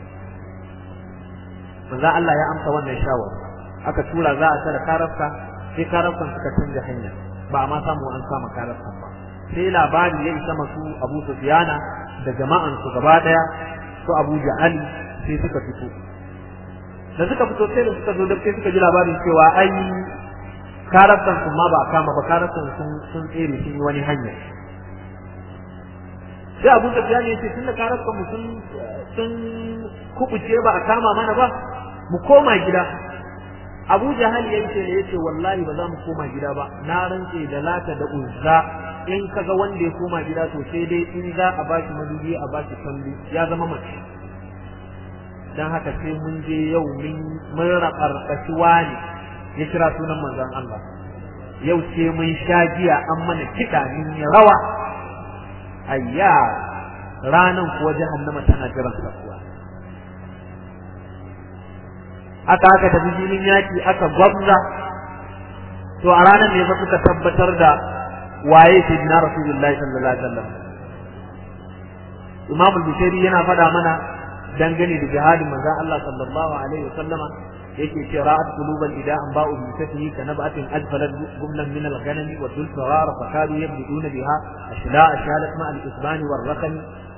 manzo Allah ya amsa wannan shawara aka tura za a tara karafka sai karafkan suka canja hanya ba a ma samu an kama karafkan ba sai labari ya isa masu Abu Sufyana da jama'an su gaba daya su Abu Jahal sai suka fito da suka fito sai da suka zo da sai suka ji labarin cewa ai karafkan su ma ba a kama ba karafkan sun sun tsere sun yi wani hanya sai Abu Sufyan ya ce tunda karafkan mu sun sun kubuce ba a kama mana ba mu koma gida Abu Jahal ya ce ne yace wallahi ba za mu koma gida ba na rantse da lata da uzza in kaga wanda ya koma gida to sai dai in za a bashi madubi a bashi kalli ya zama mace dan haka sai mun je yau mun mun rabarkaci wani ya kira sunan manzon Allah yau sai mun sha giya an mana kiɗa min rawa ayya ranan kuwa jahannama tana jiran kuwa aka aka tafi filin yaki aka gwamza to a ranar ne fa suka tabbatar da waye sayyidina rasulullahi sallallahu alaihi wasallam imam al-bukhari yana faɗa mana dangane da jihadin manzon Allah sallallahu alaihi wasallama yake ce ra'at quluban ida an ba'u bi satihi ka nabatin adfalat gumlan min al-ghanam wa dul sarar fa kadu yabduna biha ashla ashalat ma al-isban wal raqam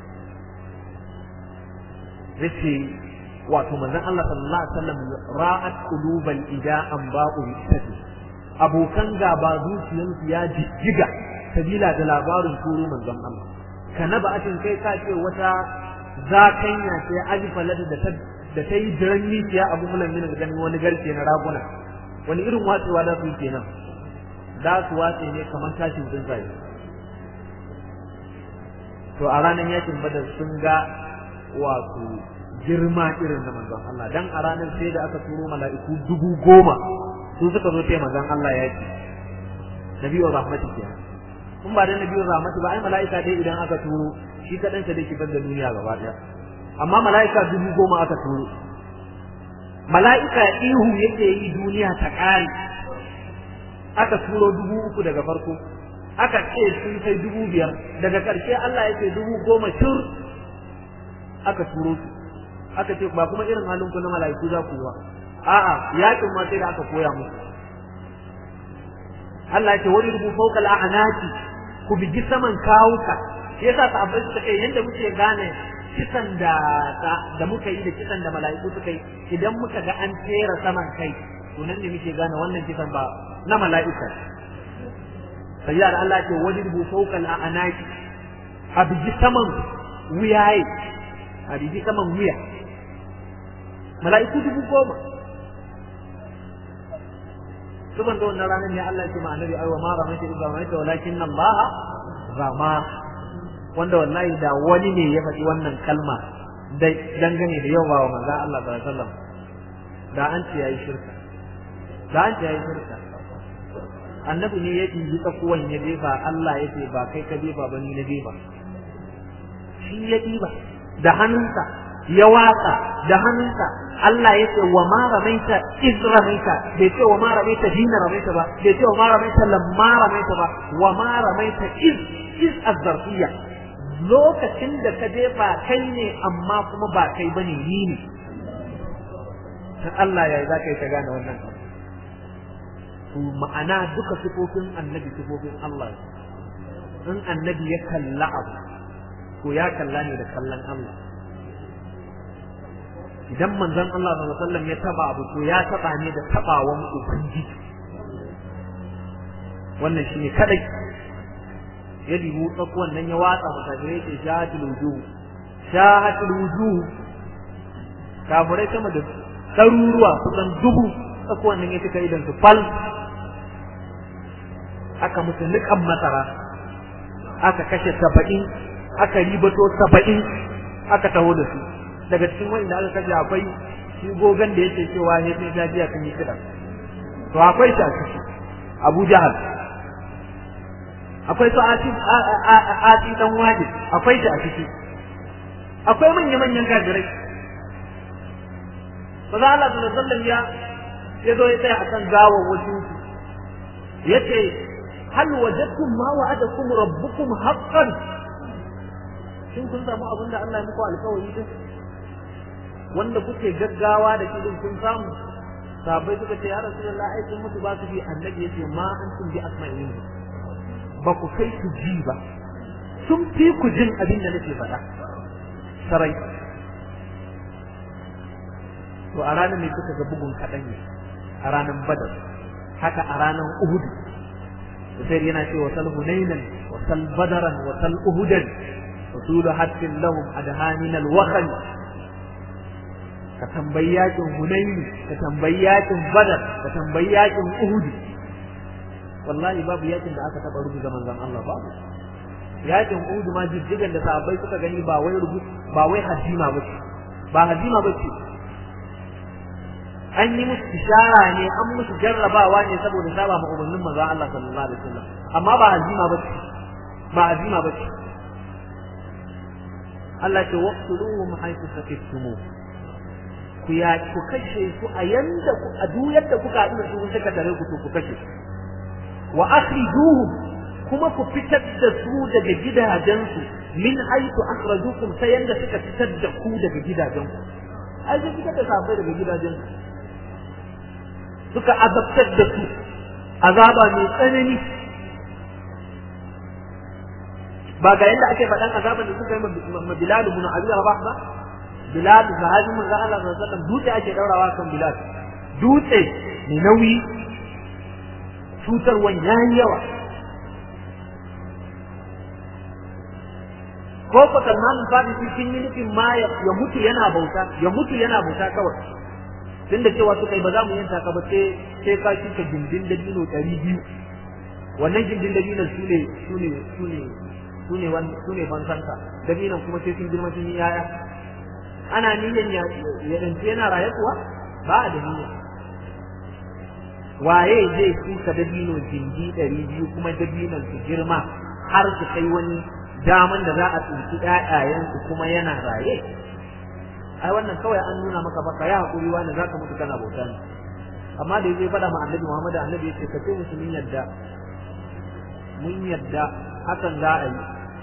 yace wato manzon Allah sallallahu alaihi wasallam ra'at quluban ida an ba'u bi satihi abokan gaba zuciyarsu ya jijjiga sabila da labarin turo manzon Allah ka nabatin kai ka ce wata zakanya sai alifalad da ta da ta yi jiran mikiya abu mulan min da ganin wani garke na raguna wani irin watsewa da su kenan da su watse ne kamar tashin tsuntsaye to a ranar yakin badar sun ga wato girma irin na manzon Allah dan a ranar sai da aka turo mala'iku dubu goma su suka zo sai manzon Allah ya ce nabiyyu rahmati kenan kun ba da nabiyyu rahmati ba ai mala'ika dai idan aka turo shi kadan sa dai ki bar da duniya gaba daya amma mala'ika dubu goma aka turo mala'ika ihu yake yi duniya ta ƙare aka turo dubu uku daga farko aka ce sun kai dubu biyar daga ƙarshe Allah ya ce dubu goma shur aka turo su aka ce ba kuma irin halin ku na mala'iku za ku ba a'a yakin ma sai da aka koya musu Allah ya ce wani rubu fawqa al'anati ku bigi saman kawuka shi yasa sahabbai suka ce yanda muke gane kisan da da muka yi da kisan da mala'iku suka yi idan muka ga an tera saman kai to nan ne muke gane wannan kisan ba na mala'ika sai da Allah ce wajibu fawqa al'anaki a biji saman wuyaye a biji saman wuya mala'iku dubu goma suban da wannan ranar ne Allah ya ce ma annabi aiwa ma ramaita idza ramaita walakin Allah rama wanda wallahi da wani ne ya faɗi wannan kalma dangane da yawa wa manzon Allah sallallahu alaihi wasallam da an ce yayi shirka da an ce yayi shirka annabi ne ya ɗibi tsakuwan ya jefa Allah ya ce ba kai ka jefa ba ni na jefa shi ya ɗiba da hannunsa ya watsa da hannunsa Allah ya ce wa ma ramaita iz ramaita bai ce wa ma ramaita hina ramaita ba bai ce wa ma ramaita lamma ramaita ba wa ma ramaita iz iz azzarfiyya lokacin da ka je ba kai ne amma kuma ba kai bane ni ne ta Allah ya za ka yi ta gane wannan to ma'ana duka sifofin annabi sifofin Allah in annabi ya kalla abu to ya kalla ne da kallon Allah idan manzon Allah sallallahu alaihi wasallam ya taba abu to ya taba ne da tabawan ubangiji wannan shine kadai ya libu tsakuwan nan ya watsa mutajirai ce shahatul wujuh shahatul wujuh kafirai sama da ɗaruruwa kusan dubu tsakuwan nan ya cika idan su fal aka musu niƙan masara aka kashe saba'in aka ribato saba'in aka taho da su daga cikin wanda aka kashe akwai shi gogon da yake cewa ya sai ta biya kan yi kiɗan to akwai shi a ciki abu jahal akwai su ati dan wajib akwai shi a ciki akwai manya manyan kafirai ba za Allah sallallahu alaihi ya ya zo ya tsaya akan gawar wajen su yace hal wajadtum ma wa'adakum rabbukum haqqan shin kun samu abin da Allah ya muku alƙawari din wanda kuke gaggawa da kidin kun samu sabai suka ce ya rasulullah ai kun mutu ba su bi annabi yace ma antum bi asma'in ba ku kai ku ji ba sun fi ku jin abin da nake faɗa sarai to a ranar ne suka ga bugun kaɗan ne a ranar badar haka a ranar uhudu sai yana ce wa sal hunainan wa sal badaran wa sal uhudan rasulu hattin lahum adhanin al-wakhl ka tambayi yakin hunaini ka tambayi yakin badar ka tambayi yakin uhud wallahi babu yakin da aka taba rubuta manzon Allah babu yakin uhud ma jijjigan da sahabbai suka gani ba wai rubu ba wai hazima bace ba hazima bace an yi musu ishara ne an musu jarrabawa ne saboda saba ma umarnin manzon Allah sallallahu alaihi wasallam amma ba hazima bace ba hazima bace Allah ce waqtuluhum haythu sakittumuh ku ya ku kashe su a yanda ku a duk yadda kuka haɗu da su kun saka tare ku to ku kashe wa akhrijuhum kuma ku fitar da su daga gidajensu min haythu akhrajukum ta yanda suka fitar da ku daga gidajenku ai sai fitar da safai daga gidajensu suka azabtar da su azaba mai tsanani ba ga yadda ake faɗan azaban da suka yi ma Bilal ibn Abi Rabah ba Bilal sahabi manzo Allah sallallahu alaihi wasallam dutse ake daurawa kan Bilal dutse mai nauyi cutarwan yayi yawa ko ko Salman al-Farisi sun yi nufin ma ya mutu yana bauta ya mutu yana bauta kawai tunda cewa suka yi ba za mu yanta ka ba sai sai ka kika gindin da dino 200 wannan gindin da dinon su ne su ne su ne su ne su ne fansanka dabinan kuma sai sun girma sun yi yaya ana niyan ya ya dance yana raye kuwa ba da niyya waye zai tuka dabino jindi ɗari biyu kuma dabinan su girma har su kai wani daman da za a tsinci ƴaƴayensu kuma yana raye ai wannan kawai an nuna maka baka ya hakuri wani zaka mutu kana bauta ne amma da yaje faɗa ma annabi Muhammad annabi yace ka ce musu mun yadda mun yadda hakan za a yi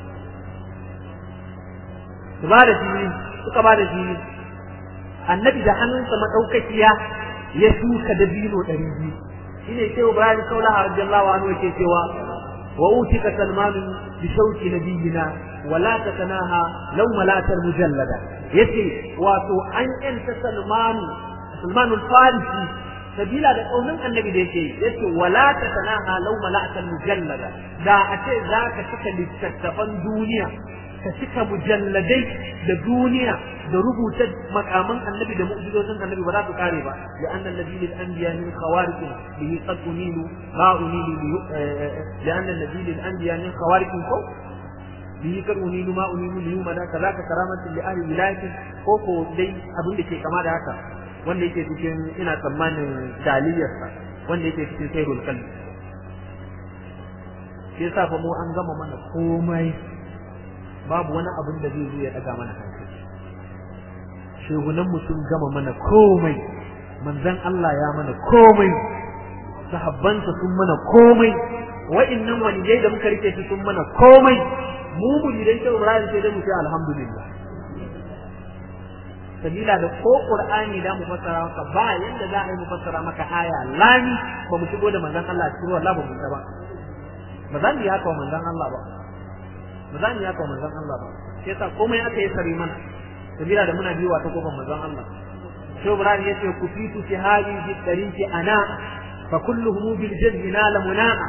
su ba da fili suka ba da fili annabi da hannunsa madaukakiya ya shuka da bino ɗari biyu shine sai Ibrahim Kaula radiyallahu anhu yake cewa wa utika salman bi shauki nabiyina wala tatanaha law malatar mujallada yace wato an yanta salman salman al-farisi sabila da kaunin annabi da yake yace wala tatanaha law malatar mujallada da a ce zaka cika littattafan duniya ka cika mujalladai da duniya da rubuta makaman annabi da mu'jizozin annabi ba za su kare ba ya annal nabi lil anbiya min khawariq bihi qad unilu ma unilu ya annal nabi lil anbiya min khawariq ko bihi qad unilu ma unilu li yuma da kaza ka karamatin li ahli wilayati ko ko dai abin da ke kama da haka wanda yake cikin ina tsammanin daliliyarsa wanda yake cikin sayrul qalbi sai sa fa mu an gama mana komai babu wani abin da zai zo ya daga mana hankali shehunan mu sun gama mana komai manzon Allah ya mana komai sahabbansa sun mana komai wa'annan waliyai da muka rike su sun mana komai mu mu idan sai Ibrahim sai dai mu ce alhamdulillah sabila da ko qur'ani da mu fassara maka ba yanda za a yi mu fassara maka aya lami ba mu shigo da manzon Allah cikin wallahi ba mu ba ba za mu yi haka wa manzon Allah ba ba za mu yi haka wa manzon Allah ba sai sa komai aka yi sari mana sabila da muna biyuwa ta kofar manzon Allah sai Ibrahim yace ku fitu fi hadhihi tariqi ana fa kulluhum bil jazmi nala muna'a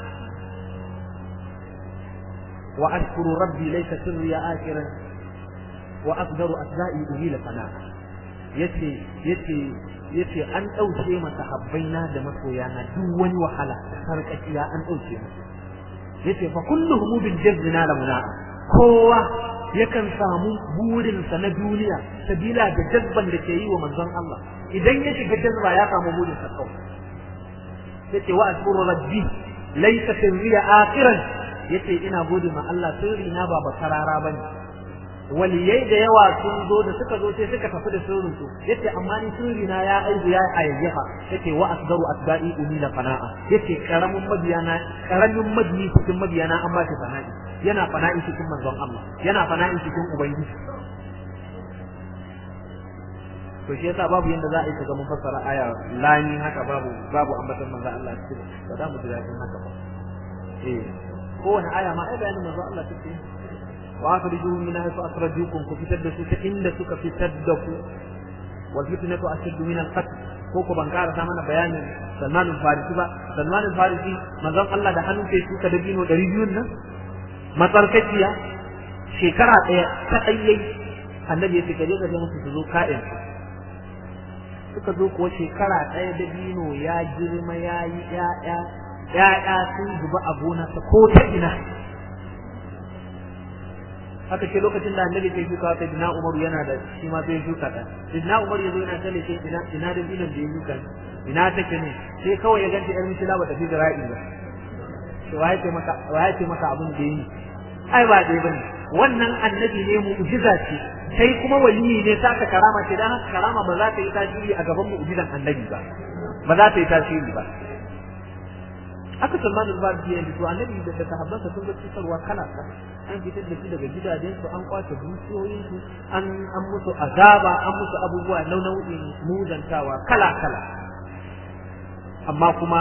wa ashkuru rabbi laysa sirri akiran wa aqdaru asda'i uhila sana yace yace yace an dauke masa habbaina da masoyana duk wani wahala da sarkakiya an dauke masa yace fa kulluhum bil jazna lamuna kowa yakan samu burinsa na duniya sabila da jazban da ke yi wa manzon Allah idan ya shiga jazba ya samu burin sa kawai yace wa ashkuru rabbi laysa sirriya akhiran yace ina gode ma Allah sirri na ba bakarara bane waliyai da yawa sun zo da suka zo sai suka tafi da sirrin su yace amma ni sirri na ya aibu ya ayyaha yace wa asdaru asda'i umila fana'a yace karamin mabiyana karamin mabiyi cikin mabiyana an ba shi fana'i yana fana'i cikin manzon Allah yana fana'i cikin ubangiji to shi yasa babu yanda za a yi ka ga mun fassara aya lani haka babu babu ambatan manzon Allah cikin ba za mu ji daɗin haka ba eh kowane aya ma ai bayanin manzon Allah take wa akhrijuhum min haythu akhrajukum ku fitar da su ta inda suka fitar da ku wal fitnatu ashaddu min al qatl ko ko ban karasa mana bayanin Salman al-Farisi ba Salman al-Farisi manzon Allah da hannun sai suka da bino 200 nan matsarkaciya shekara daya ta ɗayyai annabi ya ce kaje ka je musu su zo ka'in suka zo kuwa shekara ɗaya da bino ya girma ya yi ƴaƴa ƴaƴa sun zuba a gona ta ko ta ina haka ce lokacin da annabi sai shuka wata dina umaru yana da shi ma sai shuka ta dina umaru ya zo yana tale sai ina ina da dinan da ya shuka ina take ne sai kawai ya ganta yar misila ba ta fi zira'i ba to waye ce maka waye ce maka abin da yi ai ba dai bane wannan annabi ne mu'jiza ce sai kuma waliyi ne saka karama ce dan haka karama ba za ta yi tasiri a gaban mu'jizan annabi ba ba za ta yi tasiri ba aka Salman al-Farisi ya to annabi da sahabbansa sun ga cutarwa kala kala an fitar da su daga gidajen su an kwace dukiyoyin su an an musu azaba an musu abubuwa nau'in muzantawa kala kala amma kuma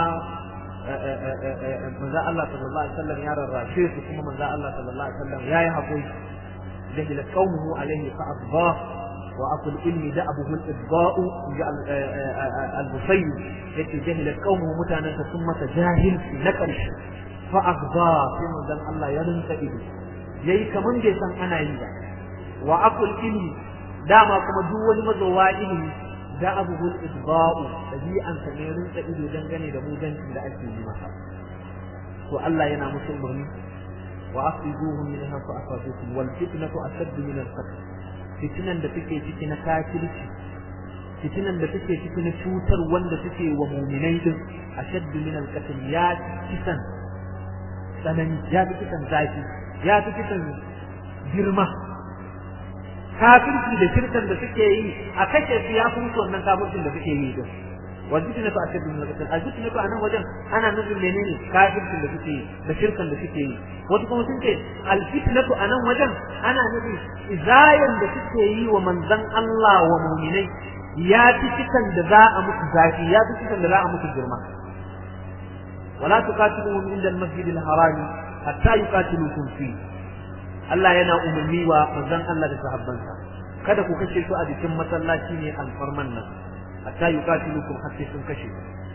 manzo Allah sallallahu alaihi wasallam ya rarrashe su kuma manzo Allah sallallahu alaihi wasallam yayi hakuri jahila qaumuhu alaihi fa adba wa aqul inni da'abuhu al-idba'u al-musayyib yace jahila qaumuhu mutanen ta sun masa jahilci na karshe fa adba sai manzo Allah ya rinka ido yayi kaman bai san ana yi ba wa aqul inni dama kuma duk wani mazowa ilimi da abubuwan idba'u dabi'an sa ne rinka ido dangane da mujancin da ake yi masa to Allah yana musu umarni wa akhrijuhum min hafa asafikum wal fitnatu ashaddu min al qatl fitnan da take ciki na kafirci fitnan da take ciki na cutar wanda suke wa mu'minai din ashaddu min al qatl ya kisan tsanani ya kisan zafi ya kisan girma kafirci da shirkan da suke yi a kashe su ya fi musu wannan kafircin da suke yi din wajibna fa ashaddu min al-qatl ajibna fa anan wajen ana nufin menene kafircin da suke yi da shirkan da suke yi wato kuma sun ce al-fitnatu anan wajen ana nufin izayan da suke yi wa manzon Allah wa mu'minai ya fi kisan da za a musu zafi ya fi kisan da za a musu girma wala tuqatiluhum inda al-masjid al-harami hatta yuqatilukum fihi Allah yana umarni wa manzon Allah da sahabbansa kada ku kashe su a jikin masallaci ne alfarman nan hatta yuqatilukum hatta sun kashe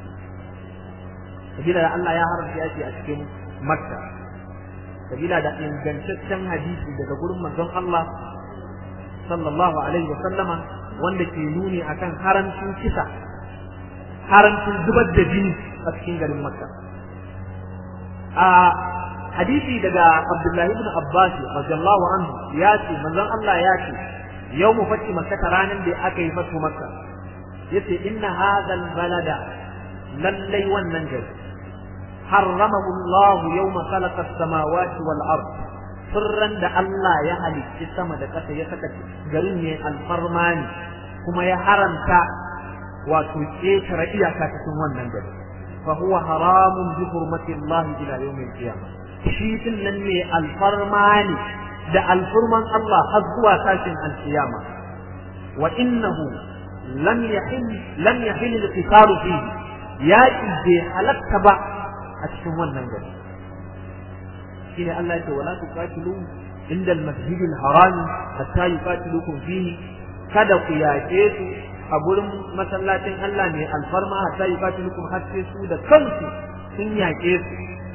sabila da Allah ya haramta yaki a cikin Makka sabila da ingantaccen hadisi daga gurin manzon Allah sallallahu alaihi wa sallama wanda ke nuni akan haramcin kisa haramcin zubar da jini a cikin garin Makka a hadisi daga Abdullahi ibn Abbas radiyallahu anhu ya ce manzon Allah ya ce yawmu fati makka ranan da aka yi fatu makka yace inna hadha balada lallai wannan gari harramahu Allah yawma khalaqa as-samawati wal ard sirran da Allah ya halicci sama da ƙasa ya saka garin ne alfarmani kuma ya haramta wato ƙetare iyaka cikin wannan gari fa huwa haramun bi hurmati Allah ila yawmil qiyamah shi din nan ne alfarma ne da alfurman Allah har zuwa tashin alkiyama wa innahu lam yahil lam yahil al-qitalu fihi ya bai halatta ba a cikin wannan gari shine Allah ya ce wala tuqatilu inda al-masjid al-haram hatta yuqatilukum fihi kada ku yaƙe su a gurin masallacin Allah mai alfarma hatta yuqatilukum har sai su da kansu sun yaƙe su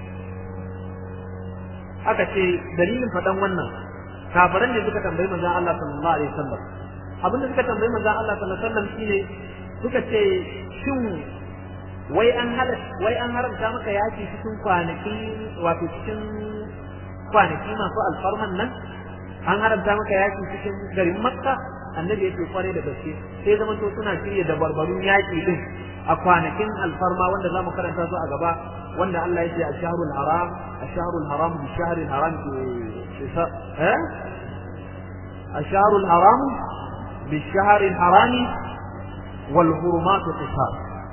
aka ce dalilin faɗan wannan kafiran ne suka tambayi manzon Allah sallallahu alaihi wasallam abin da suka tambayi manzon Allah sallallahu alaihi wasallam shine suka ce shin wai an halar wai an haramta maka yaki cikin kwanaki wato cikin kwanaki masu alfarman nan an haramta maka yaki cikin garin makka annabi yake kware da gaske sai zama to suna shirya da barbarun yaki din a kwanakin alfarma wanda zamu karanta su a gaba wanda Allah ya ce a shahrul haram a shahrul haram bi shahril haram eh a shahrul haram bi shahril haram wal hurumatu qisas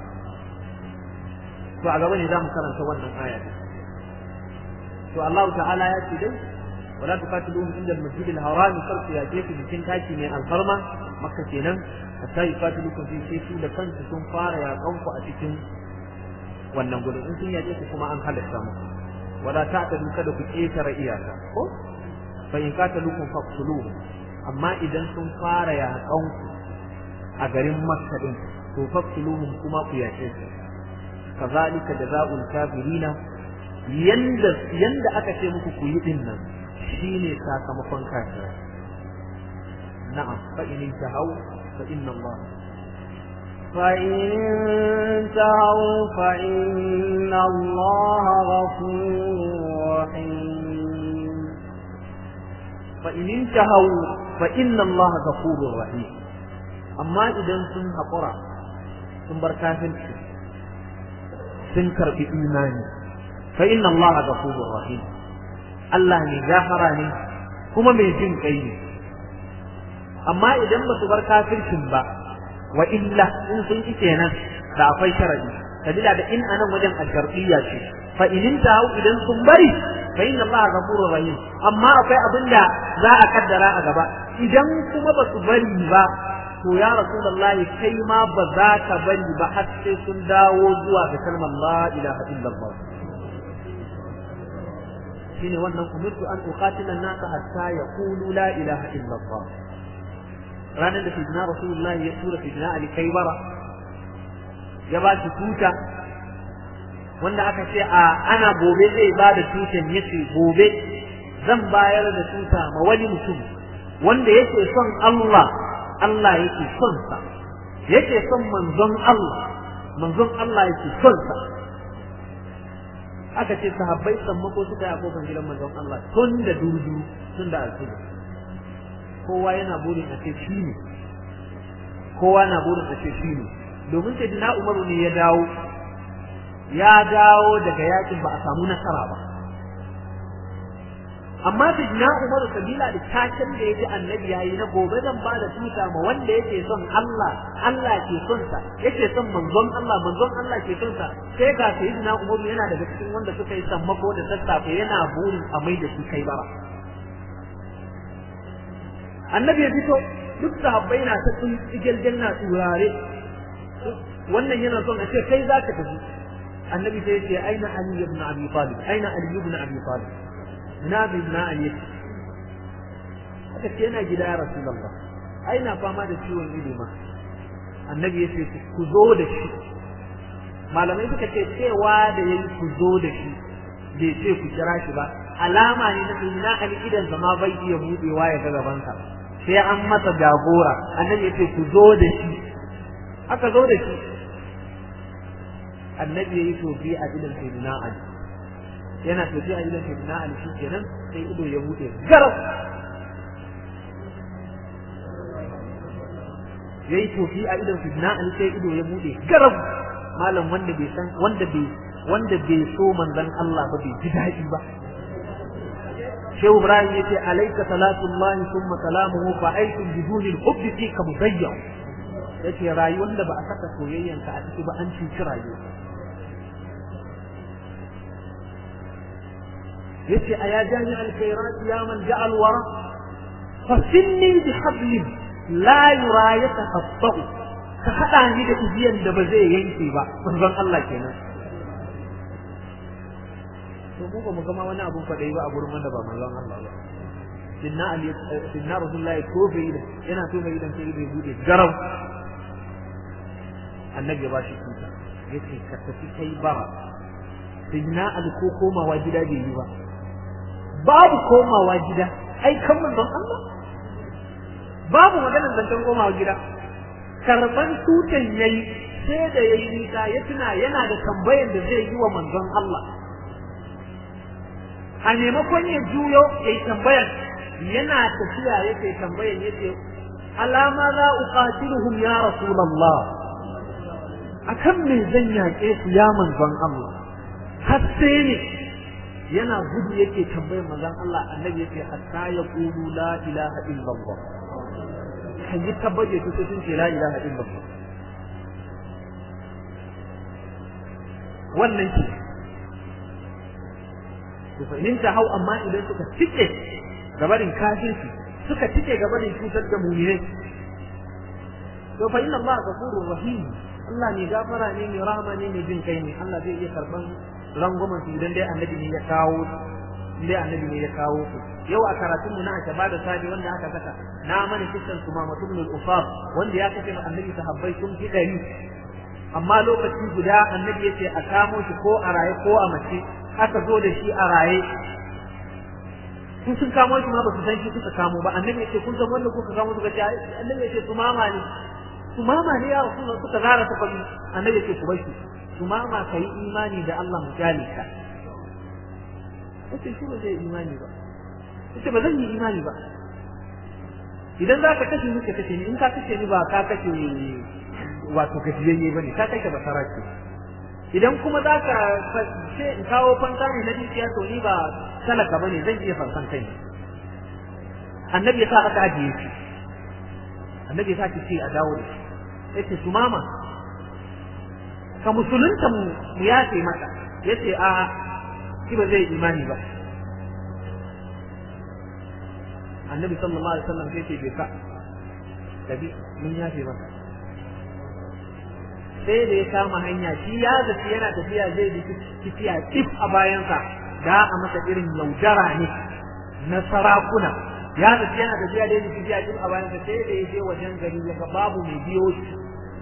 to a gaba ne zamu karanta wannan aya to Allah ta'ala ya ce dai wala tuqatiluhum inda al-masjid al-haram sarfu ya jefi bikin taki mai alfarma makka kenan hatta yuqatilukum fi sai su da kansu sun fara yaƙan ku a cikin wannan gudun in sun yaƙe ku kuma an halatta muku wala ta'tadu kada ku ƙetare iyaka ko fa in qatalukum faqtuluhum amma idan sun fara yaƙan ku a garin makka din to faqtuluhum kuma ku yaƙe su kazalika jazaa'ul kafirina yanda yanda aka ce muku ku yi din nan shine sakamakon kafirai na'am fa in tahaw fa inna Allah فإن انتهوا فإن الله غفور رحيم فإن انتهوا فإن الله غفور رحيم أما إذا سن حقرا سن بركاتن سن كرب إيماني فإن الله غفور رحيم الله ne gafara ne kuma mai jin kai ne amma idan ba su bar kafircin ba wa illa in sun ki kenan da akwai sharadi sabila da in anan wajen al-shar'iyya ce fa in intahu idan sun bari fa inna Allah ghafurur rahim amma akwai abin da za a kaddara a gaba idan kuma ba su bari ba to ya rasulullah kai ma ba za ka bari ba har sai sun dawo zuwa ga kalmar la ilaha illallah shine wannan umirtu an uqatila an-nasa hatta yaqulu la ilaha illallah ranar da sayyidina rasulullah ya tura sayyidina ali kaibara ya ba shi tuta wanda aka ce a ana gobe zai ba da tutan yace gobe zan bayar da tuta ma wani mutum wanda yake son Allah Allah yake son sa yake son manzon Allah manzon Allah yake son sa aka ce sahabbai sammako suka yi a kofar gidan manzon Allah tun da durdu tun da alfijir kowa yana burin a ce shi ne kowa na burin a ce shi ne domin sai dina umaru ne ya dawo ya dawo daga yakin ba a samu nasara ba amma sai dina umaru sabila da taken da ya ji annabi ya yi na gobe zan ba da tuta ma wanda yake son Allah Allah ke son sa yake son manzon Allah manzon Allah ke son sa sai ga sai dina umaru yana daga cikin wanda suka yi sammako da sassafe yana burin a mai da shi kai bara annabi ya fito duk sahabbai na ta tsun igilgil na turare wannan yana son a ce kai za ka tafi annabi sai ya ce aina ali ibn abi talib aina ali ibn abi talib ina bi na ali aka ce yana gida ya rasulullah aina fama da ciwon ido ma annabi ya ce ku zo da shi malamai suka ce cewa da yayi ku zo da shi bai ce ku kira shi ba alama ne na ina ali idan zama bai iya budewa ya ga gabansa sai an masa jagora annabi ya ce ku zo da shi aka zo da shi annabi ya yi tofi a idan sayyidina ali yana tofi a idan sayyidina ali shi kenan sai ido ya bude garau ya yi tofi a idan sayyidina ali sai ido ya bude garau malam wanda bai san wanda bai wanda bai so manzon Allah ba bai ji daɗi ba shehu ibrahim yace alayka salatullahi thumma salamuhu fa aitum biduni al-hubbi fika mudayyan yace rayuwar da ba a saka soyayyanka a ciki ba an cuci rayuwa yace aya jami alkhairat ya man ja'al wara fasinni bi hablin la yura yatafattahu ka hada ni da igiyan da ba zai yanke ba manzon Allah kenan to mu ba mu gama wani abun fadai ba a gurin wanda ba manzon Allah ba sinna ali sinna rasulullahi ko bai da yana so bai dan sai bai bude garau annabi ya ba shi kuka yace ka tafi kai bara sinna ali ko komawa gida bai yi ba babu komawa gida ai kan manzon Allah babu maganar zancen komawa gida karban tutan yayi sai da yayi nisa ya tuna yana da tambayar da zai yi wa manzon Allah a maimakon ya juyo yayi tambayar yana tafiya yake tambayar yace alama za uqatiluhum ya rasulullah akan me zan yaƙe su ya manzon Allah har sai ne yana gudu yake tambayar manzon Allah annabi yake hatta ya qulu la ilaha illallah kan yi tabbaje su sun ce la ilaha illallah wannan ce to fa in hau amma idan suka cike gabarin kafirci suka cike gabarin cutar da mu'minai to fa inna Allah ghafurur rahim Allah ne gafara ne mai rahama ne mai jin kai ne Allah zai iya karban rangwamen su idan dai annabi ne ya kawo dai annabi ne ya kawo su yau a karatun mu na aka bada sabi wanda aka saka na mana kisan su ma mutum al wanda ya kace annabi sahabbai sun fi dari amma lokaci guda annabi yace a kamo shi ko a raye ko a mace aka zo da shi a raye sun sun kamo shi ma ba su san shi suka kamo ba annabi yace kun san wanda kuka kamo suka ce annabi yace su mama ne su mama ne ya rasulullah suka zara ta fadi annabi yace ku bar shi su mama kai imani da Allah mujalika yace shi ba zai imani ba yace ba zan yi imani ba idan za ka kashe ni ka kashe ni in ka kashe ni ba ka kashe wato gajiyayye bane ka kashe basara ce idan kuma za ka ce in kawo fanta ne na dukiya to ni ba talaka bane zan iya fansan kai annabi ya sa aka ajiye shi annabi ya sa ki ce a dawo da shi yace su mama ka musulunta mu ya ce mata yace a shi ba zai imani ba annabi sallallahu alaihi wasallam sai ce bai ka tabi mun yafe maka sai da ya kama hanya shi ya zaci yana tafiya zai bi tafiya tsif a bayansa da a masa irin yaudara ne na sarakuna ya zaci yana tafiya da tafiya tsif a bayansa sai da ya je wajen gari ya ga babu mai biyo shi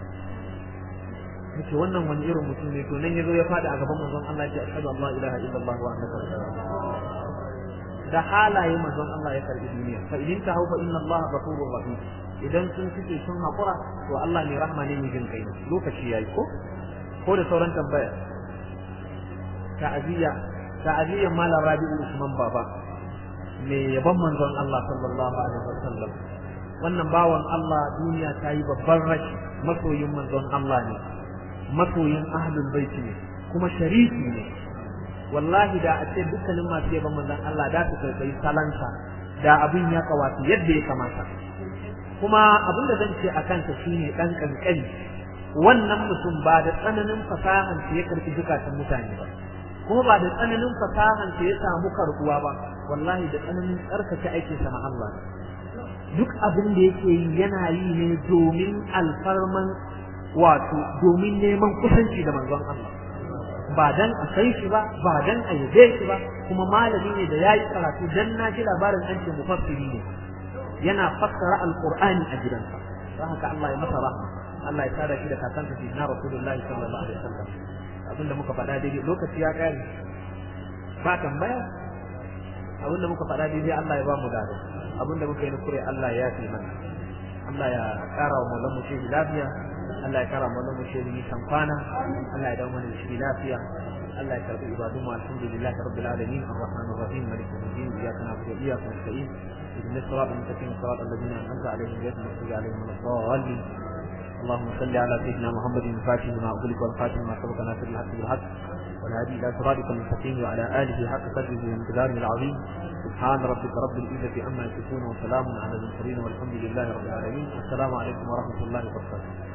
yace wannan wani irin mutum ne to nan yazo ya fada a gaban manzon Allah ya ce ashhadu an la ilaha illallah wa annaka rasulullah da halaye manzon Allah ya karbi duniya fa idin ta haufa inna Allah ghafurur rahim idan sun fice sun hakura to Allah ne rahma ne mai jin kai lokaci yayi ko ko da sauran tambaya ta'aziyya ta'aziyya malam Rabi'u Usman baba me yaban manzon Allah sallallahu alaihi wasallam wannan bawan Allah duniya ta yi babban rashi masoyin manzon Allah ne masoyin ahlul bait ne kuma sharifi ne wallahi da a ce dukkanin masu yaban manzon Allah da su kai salanta da abin ya kawata yadda ya kamata kuma abin da zan ce a kansa shine dan kankani wannan mutum ba da tsananin fasahan sa ya karbi zukatan mutane ba kuma ba da tsananin fasahan sa ya samu karbuwa ba wallahi da tsananin tsarkake aikin sa na Allah duk abin da yake yi yana yi ne domin alfarman wato domin neman kusanci da manzon Allah ba dan a sai shi ba ba dan a yabe shi ba kuma malami ne da yayi karatu dan na ji labarin an ce mufassiri ne yana fassara alqur'ani a gidansa don haka Allah ya masa rahma Allah ya sada shi da kakansa shi na rasulullahi sallallahu alaihi wasallam abinda muka faɗa daidai lokaci ya kare ba tambaya abinda muka faɗa daidai Allah ya ba mu dado abinda muka yi kure Allah ya fi mana Allah ya ƙara wa mallan mu shehi lafiya Allah ya ƙara wa mallan mu shehi nisan kwana Allah ya dawo mana da shi lafiya Allah ya karɓi ibadun mu alhamdulillah rabbil alamin arrahmanir rahim maliki yawmiddin iyyaka na'budu wa iyyaka nasta'in ihdinas siratal mustaqim siratal ladzina an'amta alaihim ghayril maghdubi alaihim waladdallin اللهم صل على سيدنا محمد الفاتح لما أغلق والخاتم ما سبق ناصر الحق بالحق والهادي إلى صراطك المستقيم وعلى آله حق قدره وامتداره العظيم سبحان ربك رب العزة عما يصفون وسلام على المرسلين والحمد لله رب العالمين السلام عليكم ورحمة الله وبركاته